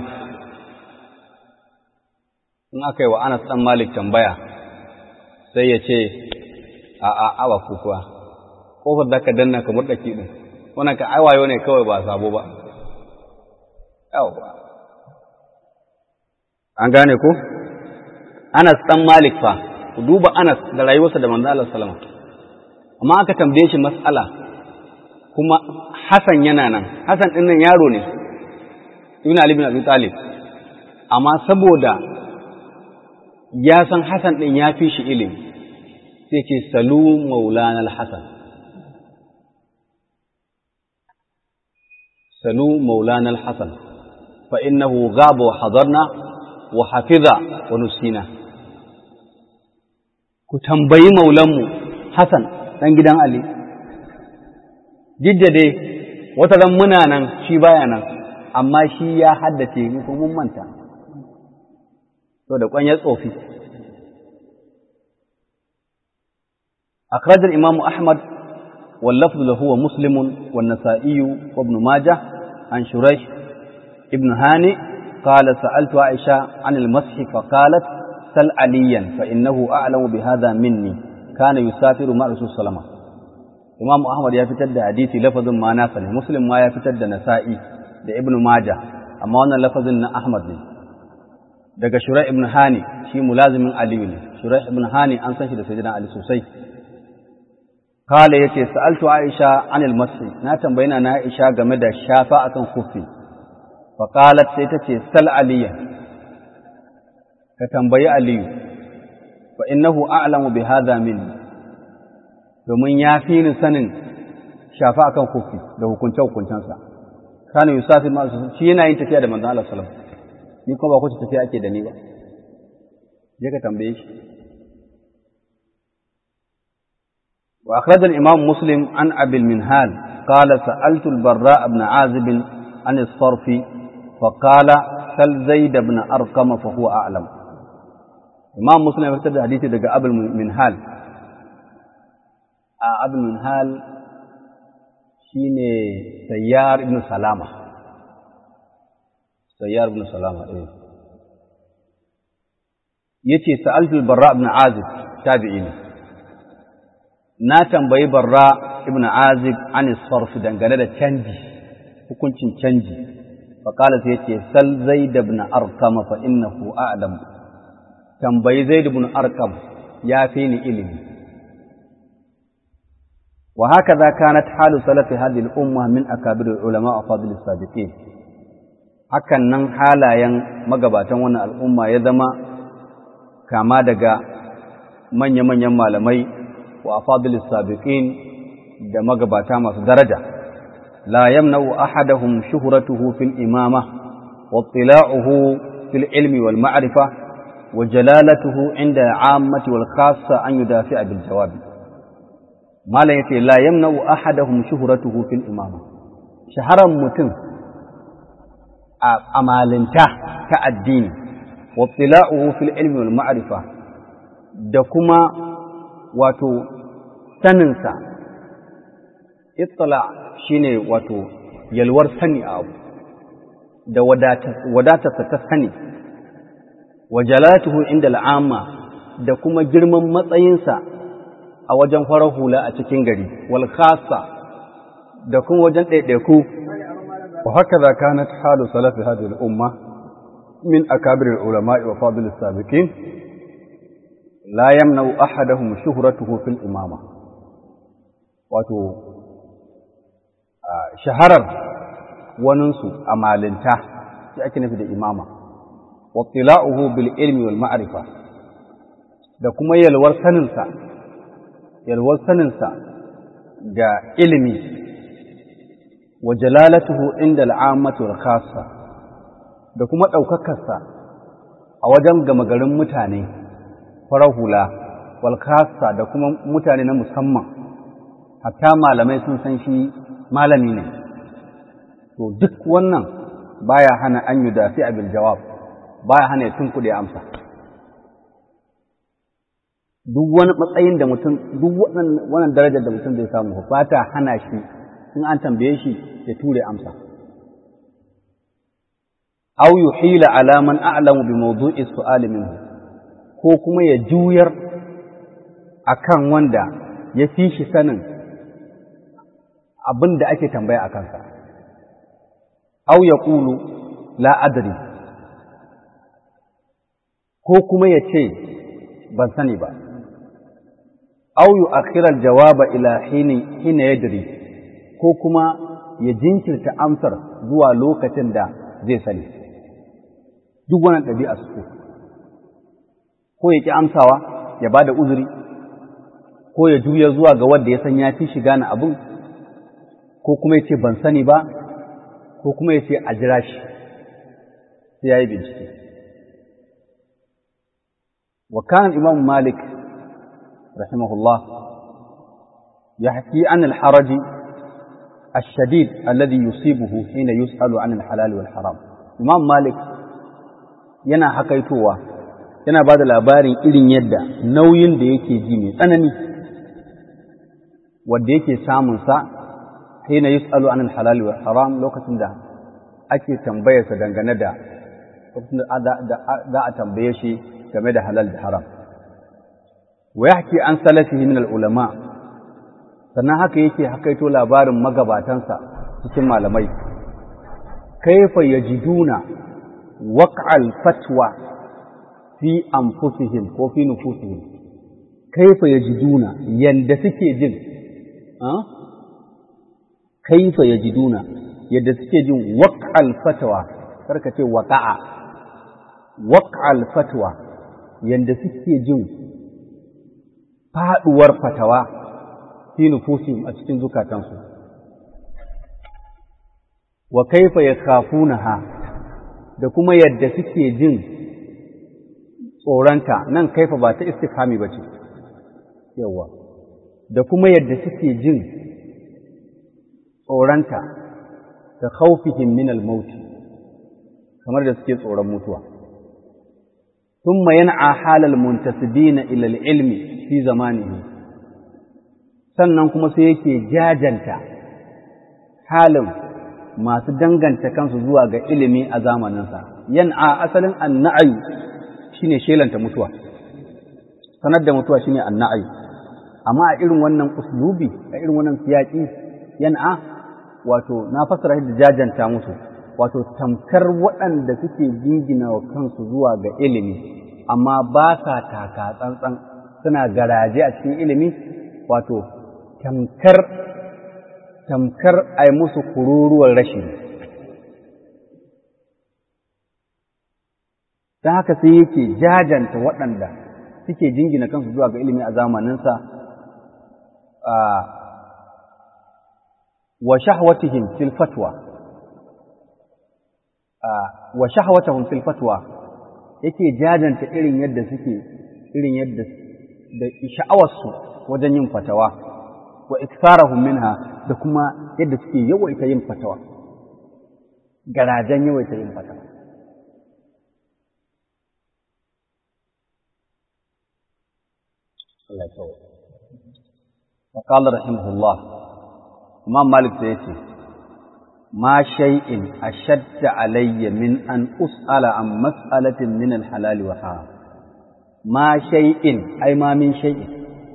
in aka yi wa Anas dan Malik tambaya sai ya ce a a awa kukuwa kofar da ka danna ka murɗaki ɗin wannan ka aiwayo ne kawai ba sabo ba yawa an gane ko Anas dan Malik fa ku duba Anas da rayuwarsa da manzo Allah sallama amma aka tambaye shi mas'ala kuma Hassan yana nan Hassan din nan yaro ne Ibn Ali bin Abi Talib amma saboda ya san Hassan din ya fi shi ilimi sai ce salu maulana al-Hasan salu maulana al-Hasan fa innahu ghaba wa hadarna wa hafiza wa nusina ku tambayi maulanmu Hassan ɗan gidan Ali jidda dai wata ran muna nan shi baya nan amma shi ya haddace mu ko mun manta to da kwanyar tsofi أخرج الإمام أحمد واللفظ له هو مسلم والنسائي وابن ماجه عن شريح ابن هاني قال سألت عائشة عن المسح فقالت سل عليا فإنه أعلم بهذا مني كان يسافر مع رسول صلى الله عليه وسلم إمام أحمد يفتد حديثي لفظ ما ناسني مسلم ما يفتد نسائي da Ibn Majah amma wannan lafazin na Ahmad ne daga Shuraih ibn Hani shi mulazimin Ali ne Shuraih ibn Hani an san shi da sayyidina Ali sosai kale yace sa'altu Aisha anil masih na tambayi na Aisha game da shafa akan kufi fa qalat sai tace sal aliya ka tambayi aliyu fa innahu a'lamu bi hadha minni domin ya fi ni sanin shafa akan kufi da hukunce hukuncensa kana yusafi ma shi yana yin tafiya da manzon Allah sallallahu alaihi wasallam ni kuma ba kuce tafiya ake da ni ba je ka tambaye shi wa akhraj al-imam muslim an abi al-minhal qala sa'altu al-barra ibn azib an as-sarf fa qala sal zaid ibn arqam fa huwa a'lam imam muslim ya fitar da hadisi daga abul minhal a abul minhal shine sayyar ibn salama sayyar ibn salama eh yace sa'altu barra ibn azib tabi'i ne na tambayi barra ibn azib an sarf dangane da canji hukuncin canji fa qala sai yace sal zaid ibn arqam fa innahu a'lam tambayi zaid ibn arqam ya fi ni ilimi wa hakaza kanat halu salafi hadhihi al-umma min akabir ulama wa fadil as-sabiqin hakan nan halayen magabatan wannan al'umma ya zama kama daga manya-manyan malamai wa fadil as-sabiqin da magabata masu daraja la yamna'u ahadahum shuhratuhu fil imama wa ittila'uhu fil ilmi wal ma'rifa wa jalalatuhu inda 'ammati wal khassa an yudafi'a bil jawabi malam yace la yamna'u ahadahum shuhratuhu fil imama shaharan mutum a amalinta ta addini wa tila'uhu fil ilmi wal ma'rifa da kuma wato saninsa ittila shine wato yalwar sani a abu da wadatarsa ta sani wa jalatuhu inda al'amma da kuma girman matsayinsa a wajen farar hula a cikin gari wal khassa da kuma wajen ɗaiɗaiku wa haka za kanat halu salafi hadhihi al-umma min akabir al-ulama wa fadil as-sabiqin la yamna'u ahadahum shuhratuhu fil imama wato shaharar waninsu a malinta shi ake nufi da imama wa tila'uhu bil ilmi wal ma'rifa da kuma yalwar saninsa yalwar saninsa ga ilimi wa jalalatuhu inda al'ammatu wal khassa da kuma ɗaukakarsa a wajen gama garin mutane farar hula wal khassa da kuma mutane na musamman hatta malamai sun san shi malami ne to duk wannan baya hana an yi dafi bil jawab baya hana ya tunkuɗe amsa duk wani matsayin da mutum duk wannan darajar da mutum zai samu ba ta hana shi in an tambaye shi ya ture amsa aw yuhila ala man a'lamu bi mawdu'i su'ali minhu ko kuma ya juyar akan wanda ya fi shi sanin abin da ake tambaya a kansa aw yaqulu la adri ko kuma ya ce ban sani ba aw yu'akhkhira al-jawaba ila hini hina yadri ko kuma ya jinkirta amsar zuwa lokacin da zai sani duk wannan ɗabi'a su ko ya ƙi amsawa ya ba da uzuri ko ya juya zuwa ga wanda ya san ya fi shiga na abin ko kuma ya ce ban sani ba ko kuma ya ce a jira shi sai ya yi bincike wa kan imam malik رحمه الله يحكي عن الحرج الشديد الذي يصيبه حين يسأل عن الحلال والحرام إمام مالك yana hakaitowa yana ba da labarin irin yadda nauyin da yake ji mai tsanani wadda yake samunsa hina yus'alu anil halal wal haram lokacin da ake tambayarsa dangane da lokacin da za a tambaye shi game da halal da haram wa yahki an salafihi min al-ulama sannan haka yake hakaito labarin magabatansa cikin malamai kaifa yajiduna waq'al fatwa fi anfusihim ko fi nufusihim kaifa yajiduna yanda suke jin kaifa yajiduna yadda suke jin waq'al fatwa karka ce waqa'a waq'al fatwa yanda suke jin faɗuwar fatawa fi nufusihim a cikin zukatansu wa kaifa yakhafunaha da kuma yadda suke jin tsoronta nan kaifa ba ta istifhami bace yawa da kuma yadda suke jin tsoronta da khawfihim min al-maut kamar da suke tsoron mutuwa ثم ينعى حال المنتسبين إلى العلم fi zamanihi sannan kuma sai yake jajanta halin masu danganta kansu zuwa ga ilimi a zamaninsa yan'a asalin anna'ayu shine shelanta mutuwa sanar da mutuwa shine anna'ayu amma a irin wannan uslubi a irin wannan siyaki yan'a wato na fasara da jajanta musu wato tamkar waɗanda suke jingina wa kansu zuwa ga ilimi amma ba sa taka tsantsan suna garaje a cikin ilimi wato tamkar tamkar a yi musu kururuwar rashi ta haka sai yake jajanta waɗanda suke jingina kansu zuwa ga ilimi a zamaninsa wa shahwatihim fil fatwa wa shahwatahum fil fatwa yake jajanta irin yadda suke irin yadda da sha'awarsu wajen yin fatawa wa iktharahum minha da kuma yadda suke yawaita yin fatawa garajen yawaita yin fatawa Allah ya tsawo wa qala rahimahullah Imam Malik sai yace ma shay'in ashadda alayya min an us'ala an mas'alatin min al-halal wa haram ma shay'in ai ma min shay'in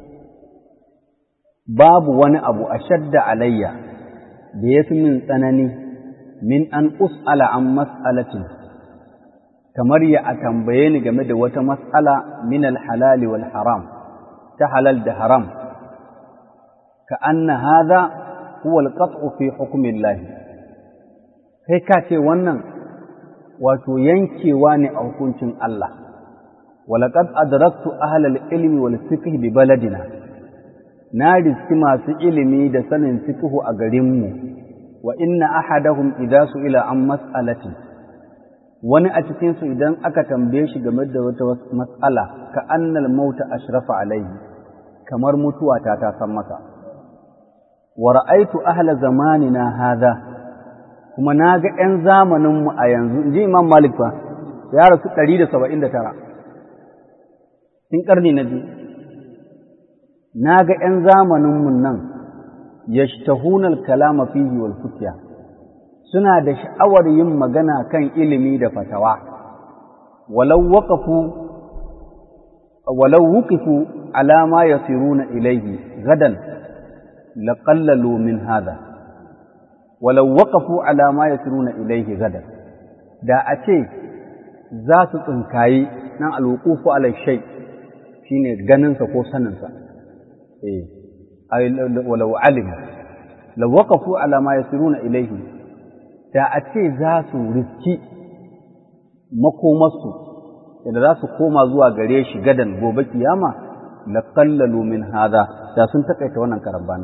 babu wani abu ashadda alayya da yafi min tsanani min an us'ala an mas'alatin kamar ya a tambaye ni game da wata mas'ala min al-halal wal haram ta halal da haram ka anna hadha huwa al-qat'u fi hukmi Allah kai ka ce wannan wato yankewa ne a hukuncin Allah walaqad adraktu ahla al-ilmi wal fiqh bi baladina na riski masu ilimi da sanin fiqh a garinmu wa inna ahadahum idza su'ila an mas'alatin wani a cikin su idan aka tambaye shi game da wata mas'ala ka annal mauta ashrafa alaihi kamar mutuwa ta ta san masa wa ra'aitu ahla zamanina hadha kuma na ga ‘yan zamaninmu a yanzu, in ji Imam Malik fa, ya rasu ɗari da saba'in da tara, in ƙarni na biyu. Na ga ‘yan zamaninmu nan, ya shahunar kalama fihi wal futiya, suna da sha'awar yin magana kan ilimi da fatawa, walau waƙafu walau wukifu alama ya siruna ilaihi gadan laƙallalu min hada. walau waƙafu ala ma yasiruna ilaihi gadan da a ce za su tsinkayi nan alwuqufu ala shay shine ganinsa ko saninsa eh ay walau alim law waqafu ala ma yasiruna ilaihi da a ce za su riski makomarsu da za su koma zuwa gare shi gadan gobe kiyama laqallalu min hada da sun takaita wannan karambana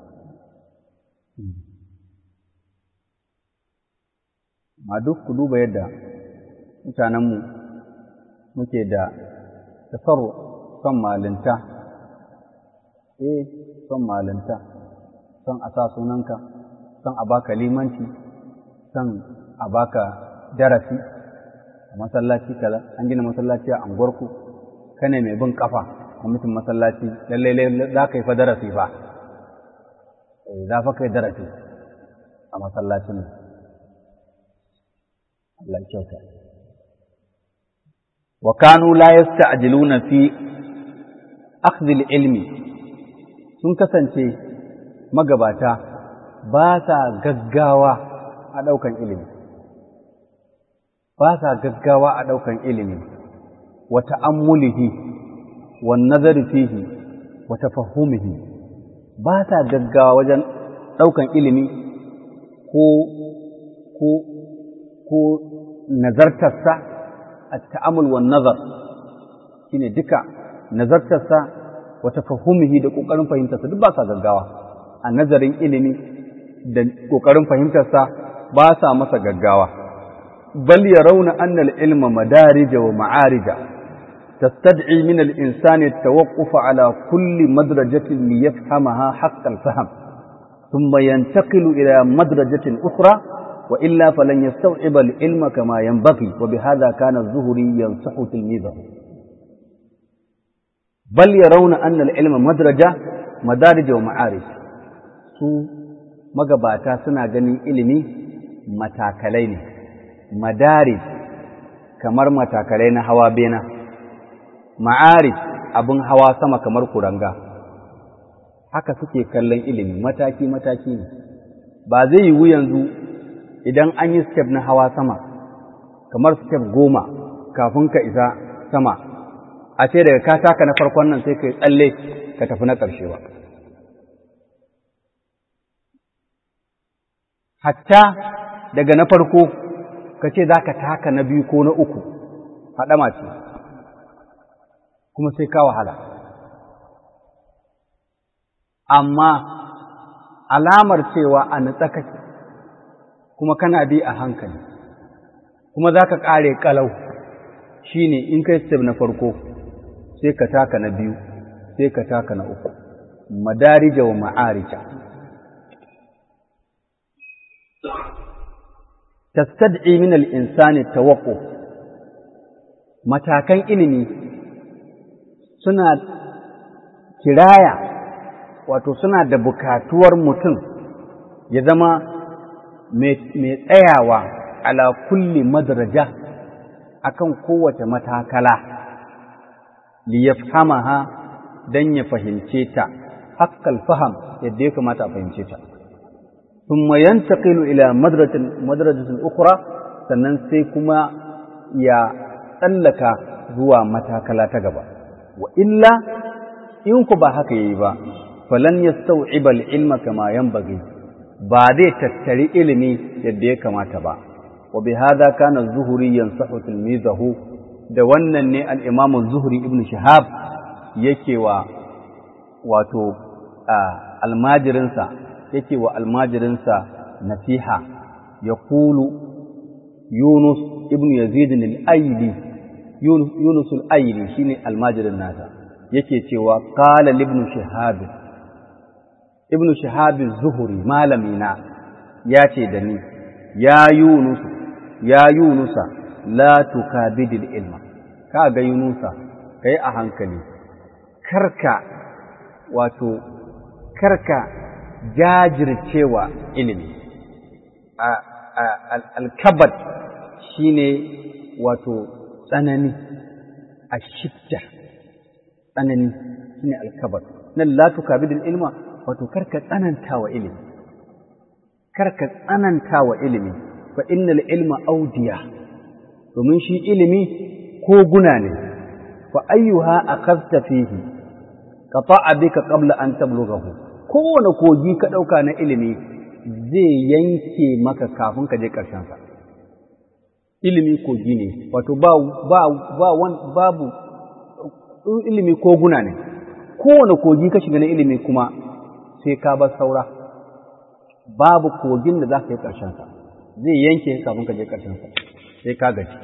ma duk ku duba yadda mutanenmu muke da tafaru son malinta eh son malinta son a sa sunanka son a baka limanci son a baka darasi a masallaci kaza an gina masallaci a anguwarku kane mai bin kafa a mutum masallaci lallai za ka yi fa darasi fa za fa kai darasi a masallacin nan Allah kyauta. Wa kanu la yasta'jiluna fi akhdhil ilmi sun kasance magabata ba sa gaggawa a ɗaukan ilimi. Ba sa gaggawa a ɗaukan ilimi, wa ta'ammulihi, wa nazari fihi, wa tafahumihi. Ba sa gaggawa wajen ɗaukan ilimi ko ko ko nazartarsa a ta'amul wa nazar shi ne duka nazartarsa wa tafahumihi da ƙoƙarin fahimtarsa duk ba sa gaggawa a nazarin ilimi da ƙoƙarin fahimtarsa ba sa masa gaggawa bal ya rauna annal ilma madarija wa ma'arija تستدعي من الإنسان التوقف على كل مدرجة ليفهمها حق الفهم ثم ينتقل إلى مدرجة أخرى وإلا فلن يستوعب العلم كما ينبغي وبهذا كان الزهري ينصح تلميذه بل يرون أن العلم مدرجة مدارج ومعارج su magabata suna ganin ilimi matakalai ne madarij kamar matakalai na hawa bena ma'arij abin hawa sama kamar kuranga haka suke kallon ilimi mataki-mataki ne ba zai yiwu yanzu idan an yi step na hawa sama kamar step goma kafin ka isa sama a ce daga ka taka na farkon nan sai ka yi tsalle ka tafi na ƙarshe ba hatta daga na farko ka ce za ka taka na biyu ko na uku haɗama ce kuma sai ka wahala amma alamar cewa a natsa kake kuma kana bi a hankali kuma za ka ƙare ƙalau shi ne in kai step na farko sai ka taka na biyu sai ka taka na uku madarija wa ma'arija tastad'i min al-insani tawaqquf matakan ilimi suna kiraya wato suna da bukatuwar mutum ya zama mai tsayawa ala kulli madraja akan kowace matakala li yafhamaha dan ya fahimce ta haqqal faham yadda ya kamata a fahimce ta thumma yantaqilu ila madrajatin madrajatin ukhra sannan sai kuma ya tsallaka zuwa matakala ta gaba wa illa in ku ba haka yayi ba falan yastau'iba al-ilma kama yanbaghi ba zai tattari ilimi yadda ya kamata ba wa bi hadha kana az-zuhri yansahu tilmizahu da wannan ne al-imam az-zuhri ibn shihab yake wa wato almajirinsa yake wa almajirinsa nasiha yaqulu yunus ibn yazid al-aili yunus al-aili shine almajirin nasa yake cewa qala ibn shihab ibn shihab az-zuhri malamina ya ce da ni ya yunus ya yunusa la tukabidil ilma ka ga yunusa kai a hankali karka wato karka jajircewa ilimi alkabad shine wato tsanani a shidda tsanani shine alkabad nan la tukabidil ilma wato karka tsananta wa ilimi karka tsananta wa ilimi fa innal ilma audiya domin shi ilimi ko guna ne fa ayyuha akhadta fihi qata'a bika qabla an tablughahu kowane kogi ka dauka na ilimi zai yanke maka kafin ka je karshen sa ilimi kogi ne wato ba ba ba wan, babu ilimi koguna ne kowane kogi ka shiga na ilimi kuma sai ka bar saura babu kogin da za ka yi ƙarshen sa zai yanke kafin ka je ƙarshen sa sai ka gaji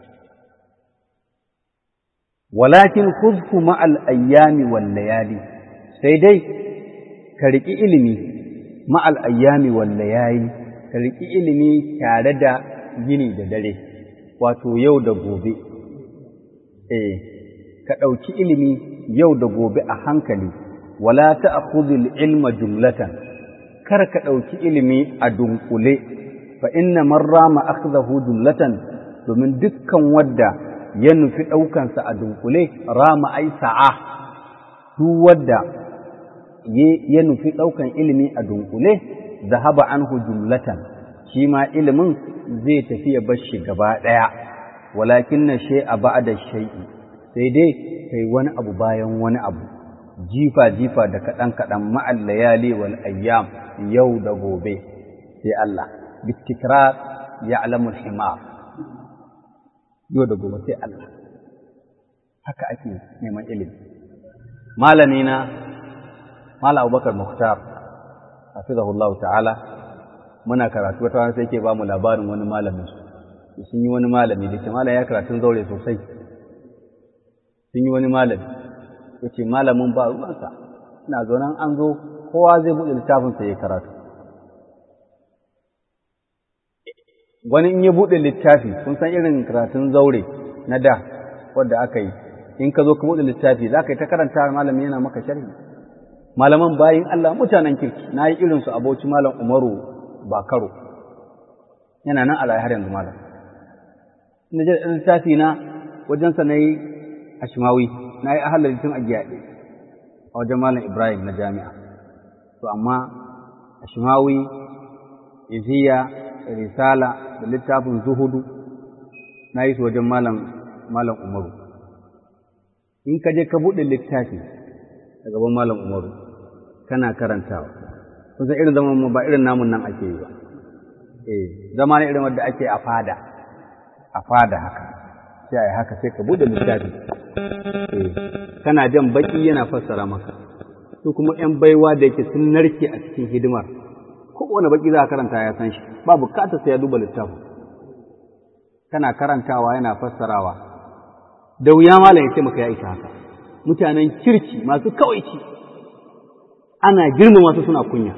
walakin khudhu ma'al ayyami wal layali sai dai ka riki ilimi ma'al ayyami wal layali ka riki ilimi tare da yini da dare wato yau da gobe eh ka ɗauki ilimi yau da gobe a hankali wala ta'khudhul ilma jumlatan kar ka ɗauki ilimi a dunkule fa inna man rama akhdahu jumlatan domin dukkan wadda ya nufi ɗaukansa a dunkule rama ai sa'a duk wadda ya nufi ɗaukan ilimi a dunkule zahaba anhu jumlatan shi ma ilimin zai tafi ya bar shi gaba ɗaya walakin na shai a ba'da shai'i sai dai kai wani abu bayan wani abu jifa jifa da kaɗan kaɗan ma'al layali wal ayyam yau da gobe sai Allah bitikrar ya alamul himar yau da gobe sai Allah haka ake neman ilimi malami na mala abubakar muhtar hafizahullahu ta'ala muna karatu wata wani sai ke ba mu labarin wani malamin su sun yi wani malami da ke malam ya karatun zaure sosai sun yi wani malami ya ce malamin ba ruwansa ina zaunan an zo kowa zai buɗe littafinsa ya karatu wani in ya buɗe littafi kun san irin karatun zaure na da wadda aka yi in ka zo ka buɗe littafi za ka yi ta karanta malami yana maka sharhi malaman bayin Allah mutanen kirki na yi irinsu aboci malam umaru bakaro yana nan ala har yanzu malam ina je littafi na wajensa na yi ashimawi na yi ahalar tun a giyaɗe a wajen malam ibrahim na jami'a to amma ashimawi iziya risala da littafin zuhudu na yi su wajen malam malam umaru in ka je ka buɗe littafi a gaban malam umaru kana karantawa kun san irin zaman mu ba irin namun nan ake yi ba eh zama ne irin wanda ake a fada a fada haka sai ai haka sai ka buɗe littafi eh kana jan baki yana fassara maka su kuma ‘yan baiwa da yake sun narke a cikin hidimar, kowane baki za a karanta ya san shi, ba bukata sai ya duba littafin. Kana karantawa yana fassarawa, da wuya malam ya ce maka ya isa haka, mutanen kirki masu kawaici, ana girma masu suna kunya.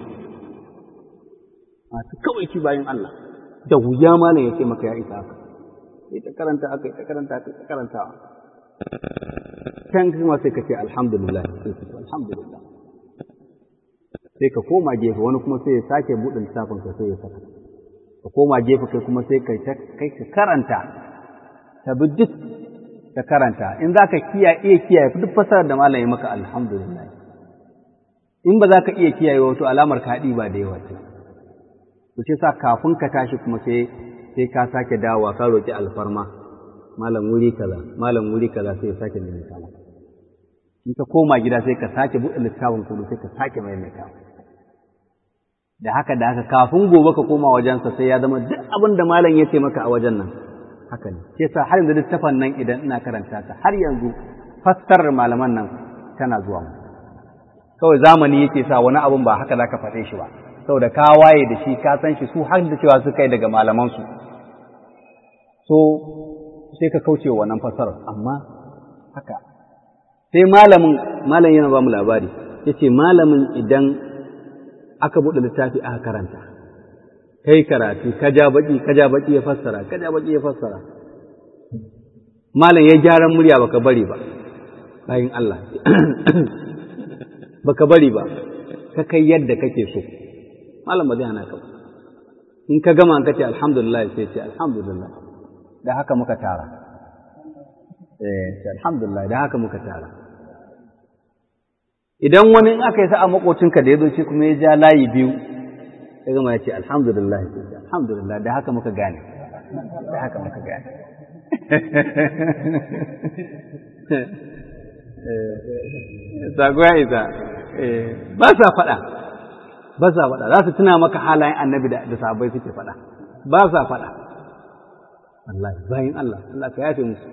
Masu kawaici bayan Allah, da wuya malam ya ce maka ya isa haka. Sai ta karanta aka ta karanta aka ta karantawa. Can kuma sai ka ce alhamdulillah, alhamdulillah. sai ka koma gefe wani kuma sai ya sake buɗe littafin ka sai ya saka ka koma gefe kai kuma sai kai kai ka karanta ta bi duk ka karanta in za ka iya iya kiyaye duk fasarar da malam ya maka alhamdulillah in ba za ka iya kiyaye wato alamar ka haɗi ba da yawa ce to ce sa kafin ka tashi kuma sai sai ka sake dawowa ka roki alfarma malam wuri kaza malam wuri kaza sai ya sake maimaita maka in ka koma gida sai ka sake buɗe littafin kudu sai ka sake maimaita da haka da haka kafin gobe ka koma wajensa sai ya zama duk abin da malam ya ce maka a wajen nan haka ne sai sa har yanzu littafin nan idan ina karanta ta har yanzu fassarar malaman nan tana zuwa mu kawai zamani yake sa wani abun ba haka zaka faɗe shi ba saboda ka waye da shi ka san shi su har da cewa su kai daga malaman su so sai ka kauce wa wannan fassarar amma haka sai malamin malam yana ba mu labari yace malamin idan aka buɗe littafi aka karanta kai karatu ka ja baki ka ja baki ya fassara ka ja baki ya fassara malam ya gyaran murya baka bari ba bayin Allah baka bari ba ka kai yadda kake so malam ba zai hana ka in ka gama ka ce alhamdulillah sai ce alhamdulillah da haka muka tara eh alhamdulillah da haka muka tara idan wani in aka yi sa'a makocinka da ya zo shi kuma ya ja layi biyu ya gama ya ce alhamdulillah alhamdulillah da haka muka gane da haka muka gane Sago ya isa, ba sa faɗa, ba sa faɗa, za su tuna maka halayen annabi da sahabbai suke faɗa, ba sa faɗa. Allah, bayan Allah, Allah ka yafe musu.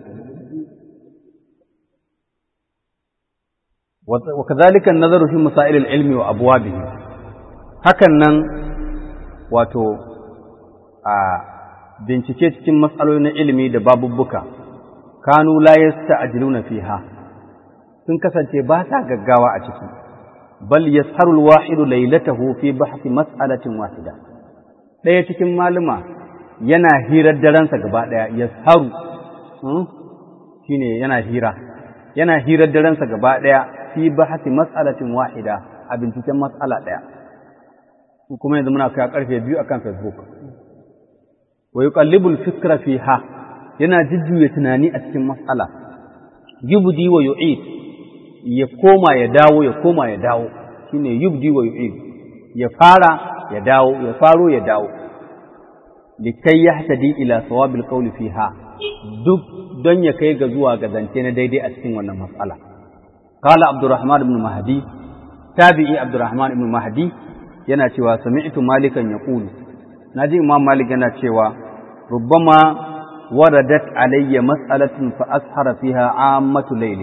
وكذلك النظر في مسائل العلم وأبوابه hakan nan wato a bincike cikin matsaloli na ilimi da babubbuka kanu la yasta'jiluna fiha sun kasance ba sa gaggawa a ciki bal yasharu alwahidu laylatahu fi bahthi mas'alatin wahida ɗaya cikin maluma yana hirar daransa gaba ɗaya yasharu shine yana hira yana hirar daransa gaba ɗaya fi bahati mas'alatin wahida a binciken mas'ala ɗaya kuma yanzu muna kai karfe biyu akan facebook wa yuqallibul fikra fiha yana jujjuya tunani a cikin mas'ala yubdi wa yu'id ya koma ya dawo ya koma ya dawo shine yubdi wa yu'id ya fara ya dawo ya faro ya dawo likai yahtadi ila sawabil qawli fiha duk don ya kai ga zuwa ga zance na daidai a cikin wannan mas'ala قال عبد الرحمن بن مهدي تابعي عبد الرحمن بن مهدي yana cewa sami'tu malikan yaqulu naji imam malik yana cewa rubbama waradat alayya mas'alatun fa ashara fiha ammatu layli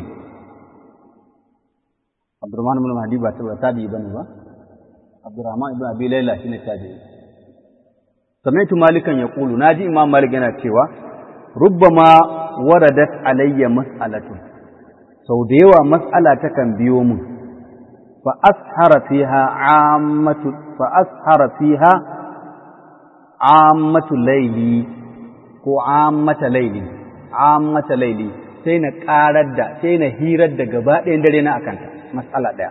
Abdurrahman ibn Mahdi ba tabi'i bane ba Abdurrahman ibn Abi Layla shine tabi'i sami'tu malikan yaqulu naji imam malik yana cewa rubbama waradat alayya mas'alatun sau da yawa matsala takan biyo mun fa ashara fiha ammatu fa ashara fiha ammatu layli ko ammata layli ammata layli sai na karar da sai na hirar da gaba ɗayan dare na akanta matsala ɗaya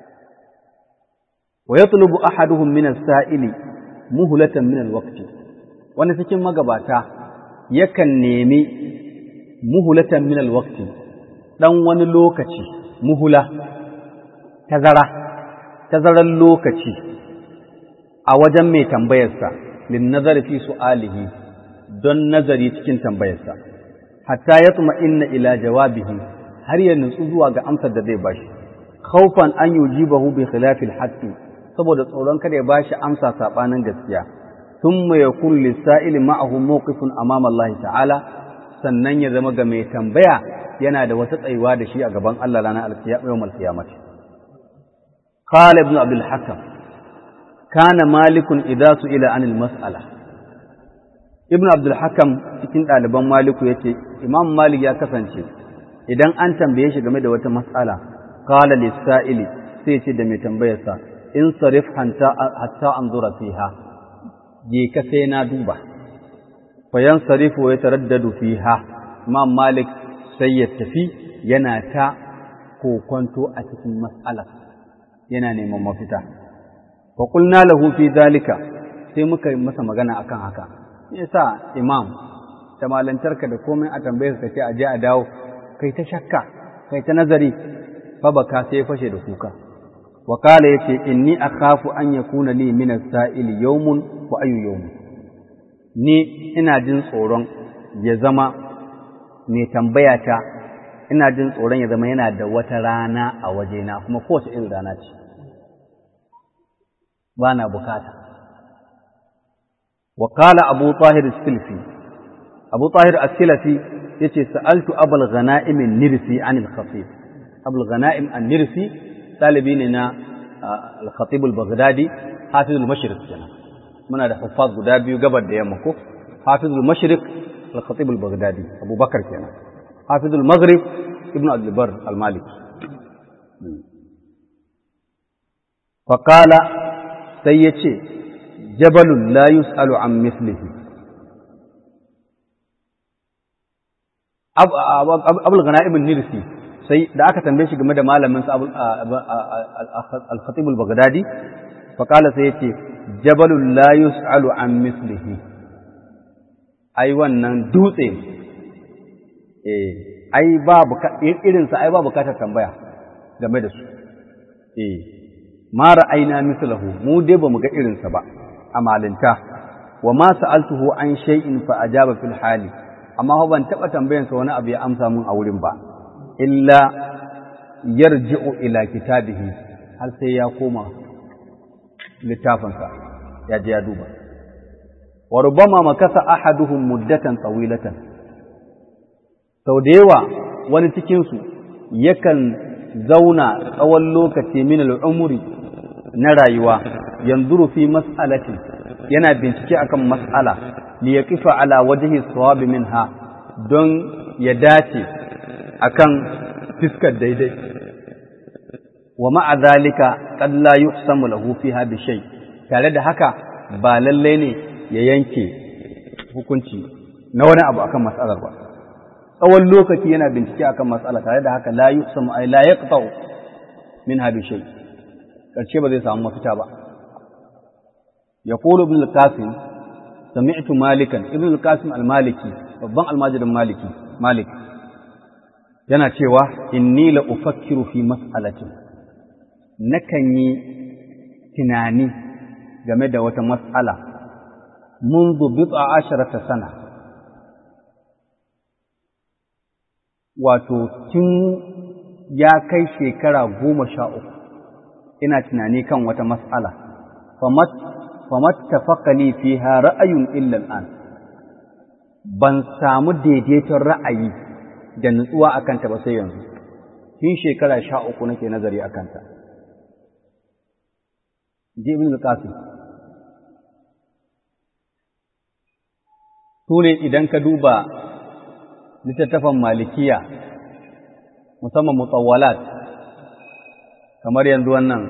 wa yatlubu ahaduhum min as-sa'ili muhlatan min al-waqti wani cikin magabata yakan nemi muhlatan min al-waqti ɗan wani lokaci muhula, tazara, tazarar lokaci a wajen mai tambayarsa, lin nazari fi su'alihi don nazari cikin tambayarsa, hatta ya tsuma inna ila jawabihi har ya nutsu zuwa ga amsar da zai bashi khawfan an yujibahu bi khilafil haqqi saboda tsoron kada ya bashi amsa sabanin gaskiya thumma yakun lis-sa'ili ma'ahu mawqifun amama Allah ta'ala sannan ya zama ga mai tambaya yana da wata tsayuwa da shi a gaban Allah ranar alkiyama قال ابن عبد الحكم كان مالك إذا سئل عن المسألة ابن عبد الحكم cikin ɗaliban maliku ya ce imam malik ya kasance idan an tambaye shi game da wata mas'ala qala lis-sa'ili sai ce da mai tambayarsa in sarif hatta anzura fiha je ka sai na duba fa yansarifu ya taraddadu fiha imam malik sai ya tafi yana ta kokonto a cikin mas'alar yana neman mafita wa qulna lahu fi zalika sai muka yi masa magana akan haka yasa imam da malantarka da komai a tambaye ka ce a je a dawo kai ta shakka kai ta nazari fa baka sai ya fashe da kuka wa qala yace inni akhafu an yakuna li min as-sa'il yawmun wa ayu yawm ni ina jin tsoron ya zama mai tambaya ta ina jin tsoron ya zama yana da wata rana a wajena kuma kowace irin rana ce ba na bukata wa qala abu tahir as-silfi abu tahir as-silfi yace sa'altu abul ghanaim an-nirsi an al-khatib abul ghanaim an-nirsi talibi ne na al-khatib al-baghdadi hafiz al-mashriq kenan muna da huffaz guda biyu gabar da yamma ko hafiz al-mashriq al-khatib al-baghdadi abubakar kenan hafiz al-maghrib ibn abd al-bar al-maliki faqala sai ya ce, Jabalun la yus'alu an mislihi. Abul gana ibn Nirsi, sai da aka tambaye shi game da malaminsa al-Khatib al-Baghdadi, faƙala sai ya ce, Jabalun la yus'alu an mislihi. Ai, wannan dutse, eh, ai, ba irinsa, ai, ba bukatar tambaya game da su. Eh, ma ra'ayna mislahu mu dai bamu ga irinsa ba a malinta wa ma sa'altuhu an shay'in fa ajaba fil hali amma fa ban taba tambayan sa wani abu ya amsa mun a wurin ba illa yarji'u ila kitabihi har sai ya koma littafinsa ya je ya duba wa rubama makasa ahaduhum muddatan tawilatan sau da yawa wani cikin su yakan zauna tsawon lokaci min al'umuri na rayuwa yanzuru fi mas'alatin yana bincike akan mas'ala li yaqifa ala wajhi sawabi minha don ya dace akan fiskar daidai wa ma'a zalika qad la yuhsamu lahu fiha bi shay tare da haka ba lalle ne ya yanke hukunci na wani abu akan mas'alar ba tsawon lokaci yana bincike akan mas'ala tare da haka la yuhsamu ay la yaqta'u minha bi shay karshe ba zai samu mafita ba yaqulu ibn al-qasim sami'tu malikan ibn al-qasim al-maliki babban almajirin maliki malik yana cewa inni la ufakkiru fi mas'alatin nakan yi tunani game da wata mas'ala منذ بضع عشرة سنة wato tun ya kai shekara goma sha uku ina tunani kan wata mas'ala famat tafakali fiha ra'ayun illa al'an ban samu daidaiton ra'ayi da nutsuwa a kanta ba sai yanzu tun shekara sha uku nake nazari a kanta ibn al-qasim su ne idan ka duba littattafan malikiya musamman mutawwalat kamar yanzu wannan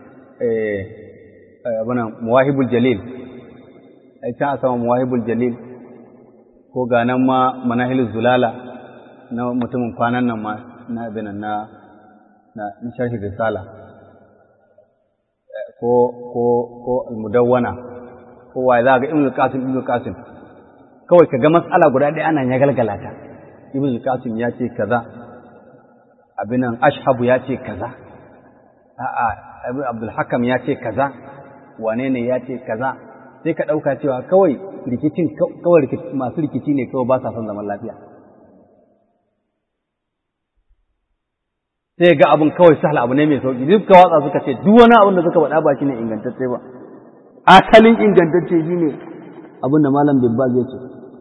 abinan muwahibul jalil ai can a sama muwahibul jalil ko ga nan ma manahilul zulala na mutumin kwanan nan ma na abinan na na sharhi risala ko ko ko almudawwana ko wa za ga ibnu qasim ibnu qasim kawai ka ga matsala guda ɗaya ana ya galgala ta ibn qasim ya ce kaza abinan ashhabu ya ce kaza a'a ibn abdul hakam ya ce kaza wane ne ya ce kaza sai ka ɗauka cewa kawai rikicin kawai masu rikici ne kawai ba sa son zaman lafiya sai ga abin kawai sahal abu ne mai sauki duk ka watsa suka ce duk wani abin da suka faɗa ba shine ingantacce ba asalin ingantacce shine abin da malam bibbal ya ce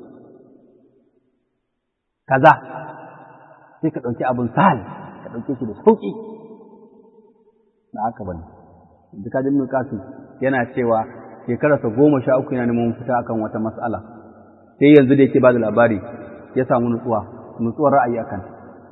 kaza sai ka ɗauki abin sahal ka ɗauke shi da sauki da haka bane duk kadin ibn qasim yana cewa shekararsa goma sha uku yana neman fita akan wata mas'ala sai yanzu da yake ba da labari ya samu nutsuwa nutsuwar ra'ayi akan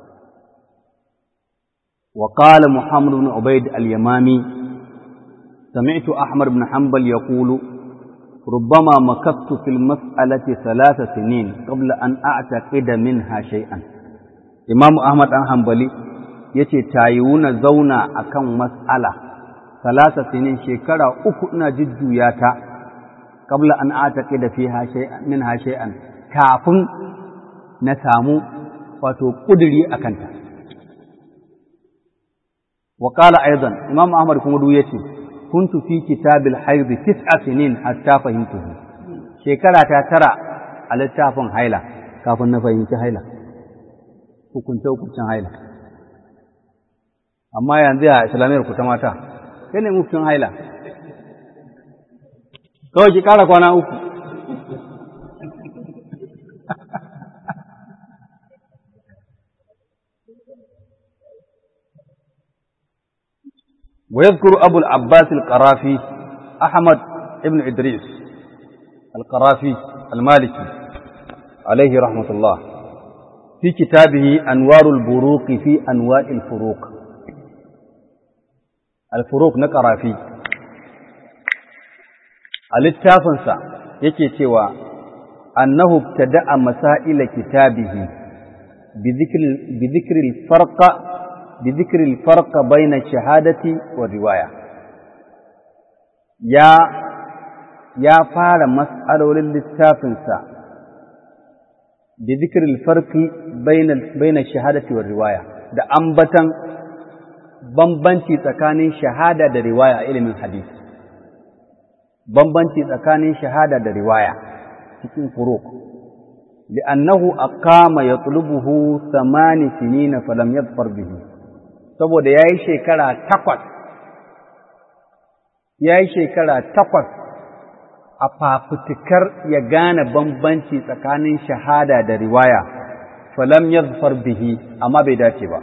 وقال محمد بن عبيد اليمامي سمعت أحمد بن حنبل يقول ربما مكثت في المسألة ثلاث سنين قبل أن أعتقد منها شيئا إمام أحمد بن حنبلي yace tayuna zauna akan mas'ala salasa sinin shekara uku ina jujjuya ta qabla an ataqida fiha shay'an minha shay'an kafin na samu wato kuduri akan ta wa qala aidan imam ahmad kuma duk yace kuntu fi kitabil hayd tis'a sinin hatta fahimtuhu shekara ta tara a littafin haila kafin na fahimci haila hukunce hukuncin haila amma yanzu a islamiyar ku ta mata sai ne muftin haila kawai ki kara kwana uku ويذكر أبو العباس القرافي أحمد ابن إدريس القرافي المالكي عليه رحمة الله في كتابه أنوار البروق في أنواع الفروق الفروق نقرافي الاتفنسا yake cewa annahu ibtada'a masaila kitabihi bi dhikri al-farqa bi dhikri al-farqa bayna ash-shahadati wa riwaya ya ya fara mas'alolin littafinsa bi dhikri al-farqi bayna bayna ash-shahadati wa riwaya da ambatan bambanci tsakanin shahada da riwaya ilimin hadisi bambanci tsakanin shahada da riwaya cikin furuq li'annahu aqama yatlubuhu thamani sinina falam yadfar bihi saboda yayi shekara takwas yayi shekara takwas a fafutukar ya gane bambanci tsakanin shahada da riwaya falam yadfar bihi amma bai dace ba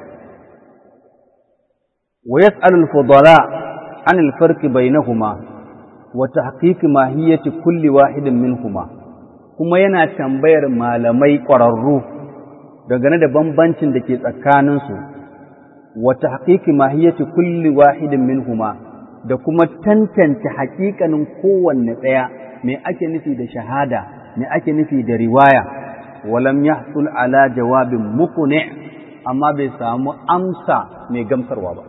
wa yas'alu al-fudala an al-farq bainahuma wa tahqiq mahiyati kulli wahidin minhuma kuma yana tambayar malamai ƙwararru dangane da bambancin da ke tsakaninsu wa tahqiq mahiyati kulli wahidin minhuma da kuma tantance haƙiƙanin kowanne ɗaya me ake nufi da shahada me ake nufi da riwaya walam yahsul ala jawabin muqni amma bai samu amsa mai gamsarwa ba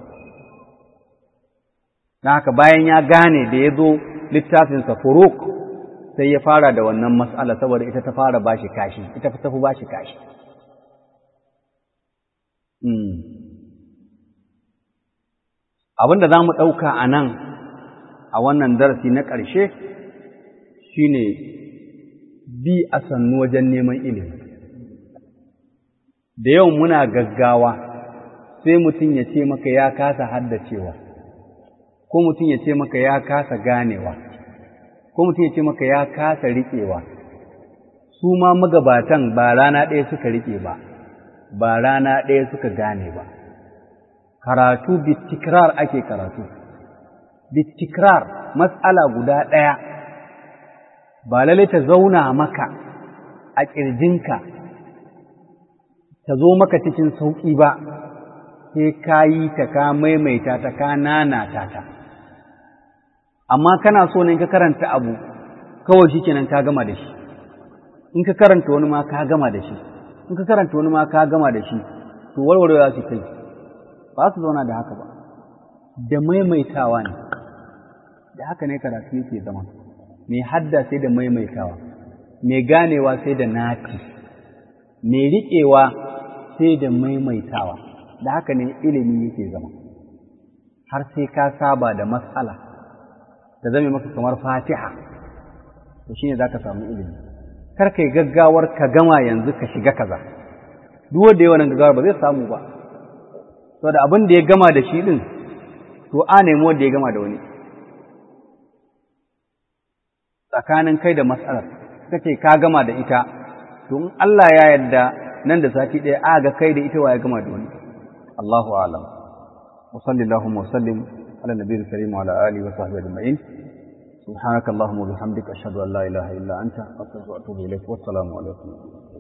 don haka bayan ya gane da ya zo littafinsa furuk sai ya fara da wannan mas'ala saboda ita ta fara bashi kashi ita ta fi bashi kashi abin da za mu ɗauka a nan a wannan darasi na ƙarshe shine bi a sannu wajen neman ilimi da yau muna gaggawa sai mutum ya ce maka ya kasa haddacewa ko mutum ya ce maka ya kasa ganewa ko mutum ya ce maka ya kasa riƙewa su ma magabatan ba rana ɗaya suka riƙe ba ba rana ɗaya suka gane ba karatu bitikrar ake karatu bitikrar matsala guda ɗaya ba lalle ta zauna maka a ƙirjinka ta zo maka cikin sauƙi ba sai ka yi ta ka maimaita ta ka nanata ta amma kana so ne ka karanta abu kawai shi kenan ka gama da shi in ka karanta wani ma ka gama da shi in ka karanta wani ma ka gama da shi to warwarewa su kai ba su zauna da haka ba da maimaitawa ne da haka ne karatu yake zama mai hadda sai da maimaitawa mai ganewa sai da nati mai riƙewa sai da maimaitawa da haka ne ilimi yake zama har sai ka saba da matsala ta zame maka kamar fatiha to shine za ka samu ilimi kar kai gaggawar ka gama yanzu ka shiga kaza duk wanda yawan gaggawar ba zai samu ba saboda abin da ya gama da shi din to a nemi wanda ya gama da wani tsakanin kai da matsalar suka ce ka gama da ita to in Allah ya yarda nan da sati ɗaya a ga kai da ita wa ya gama da wani Allahu a'lam wa sallallahu wa sallim ala nabiyil karim wa ala alihi wa sahbihi ajma'in سبحانك اللهم وبحمدك أشهد أن لا إله إلا أنت أستغفرك وأتوب إليك والسلام عليكم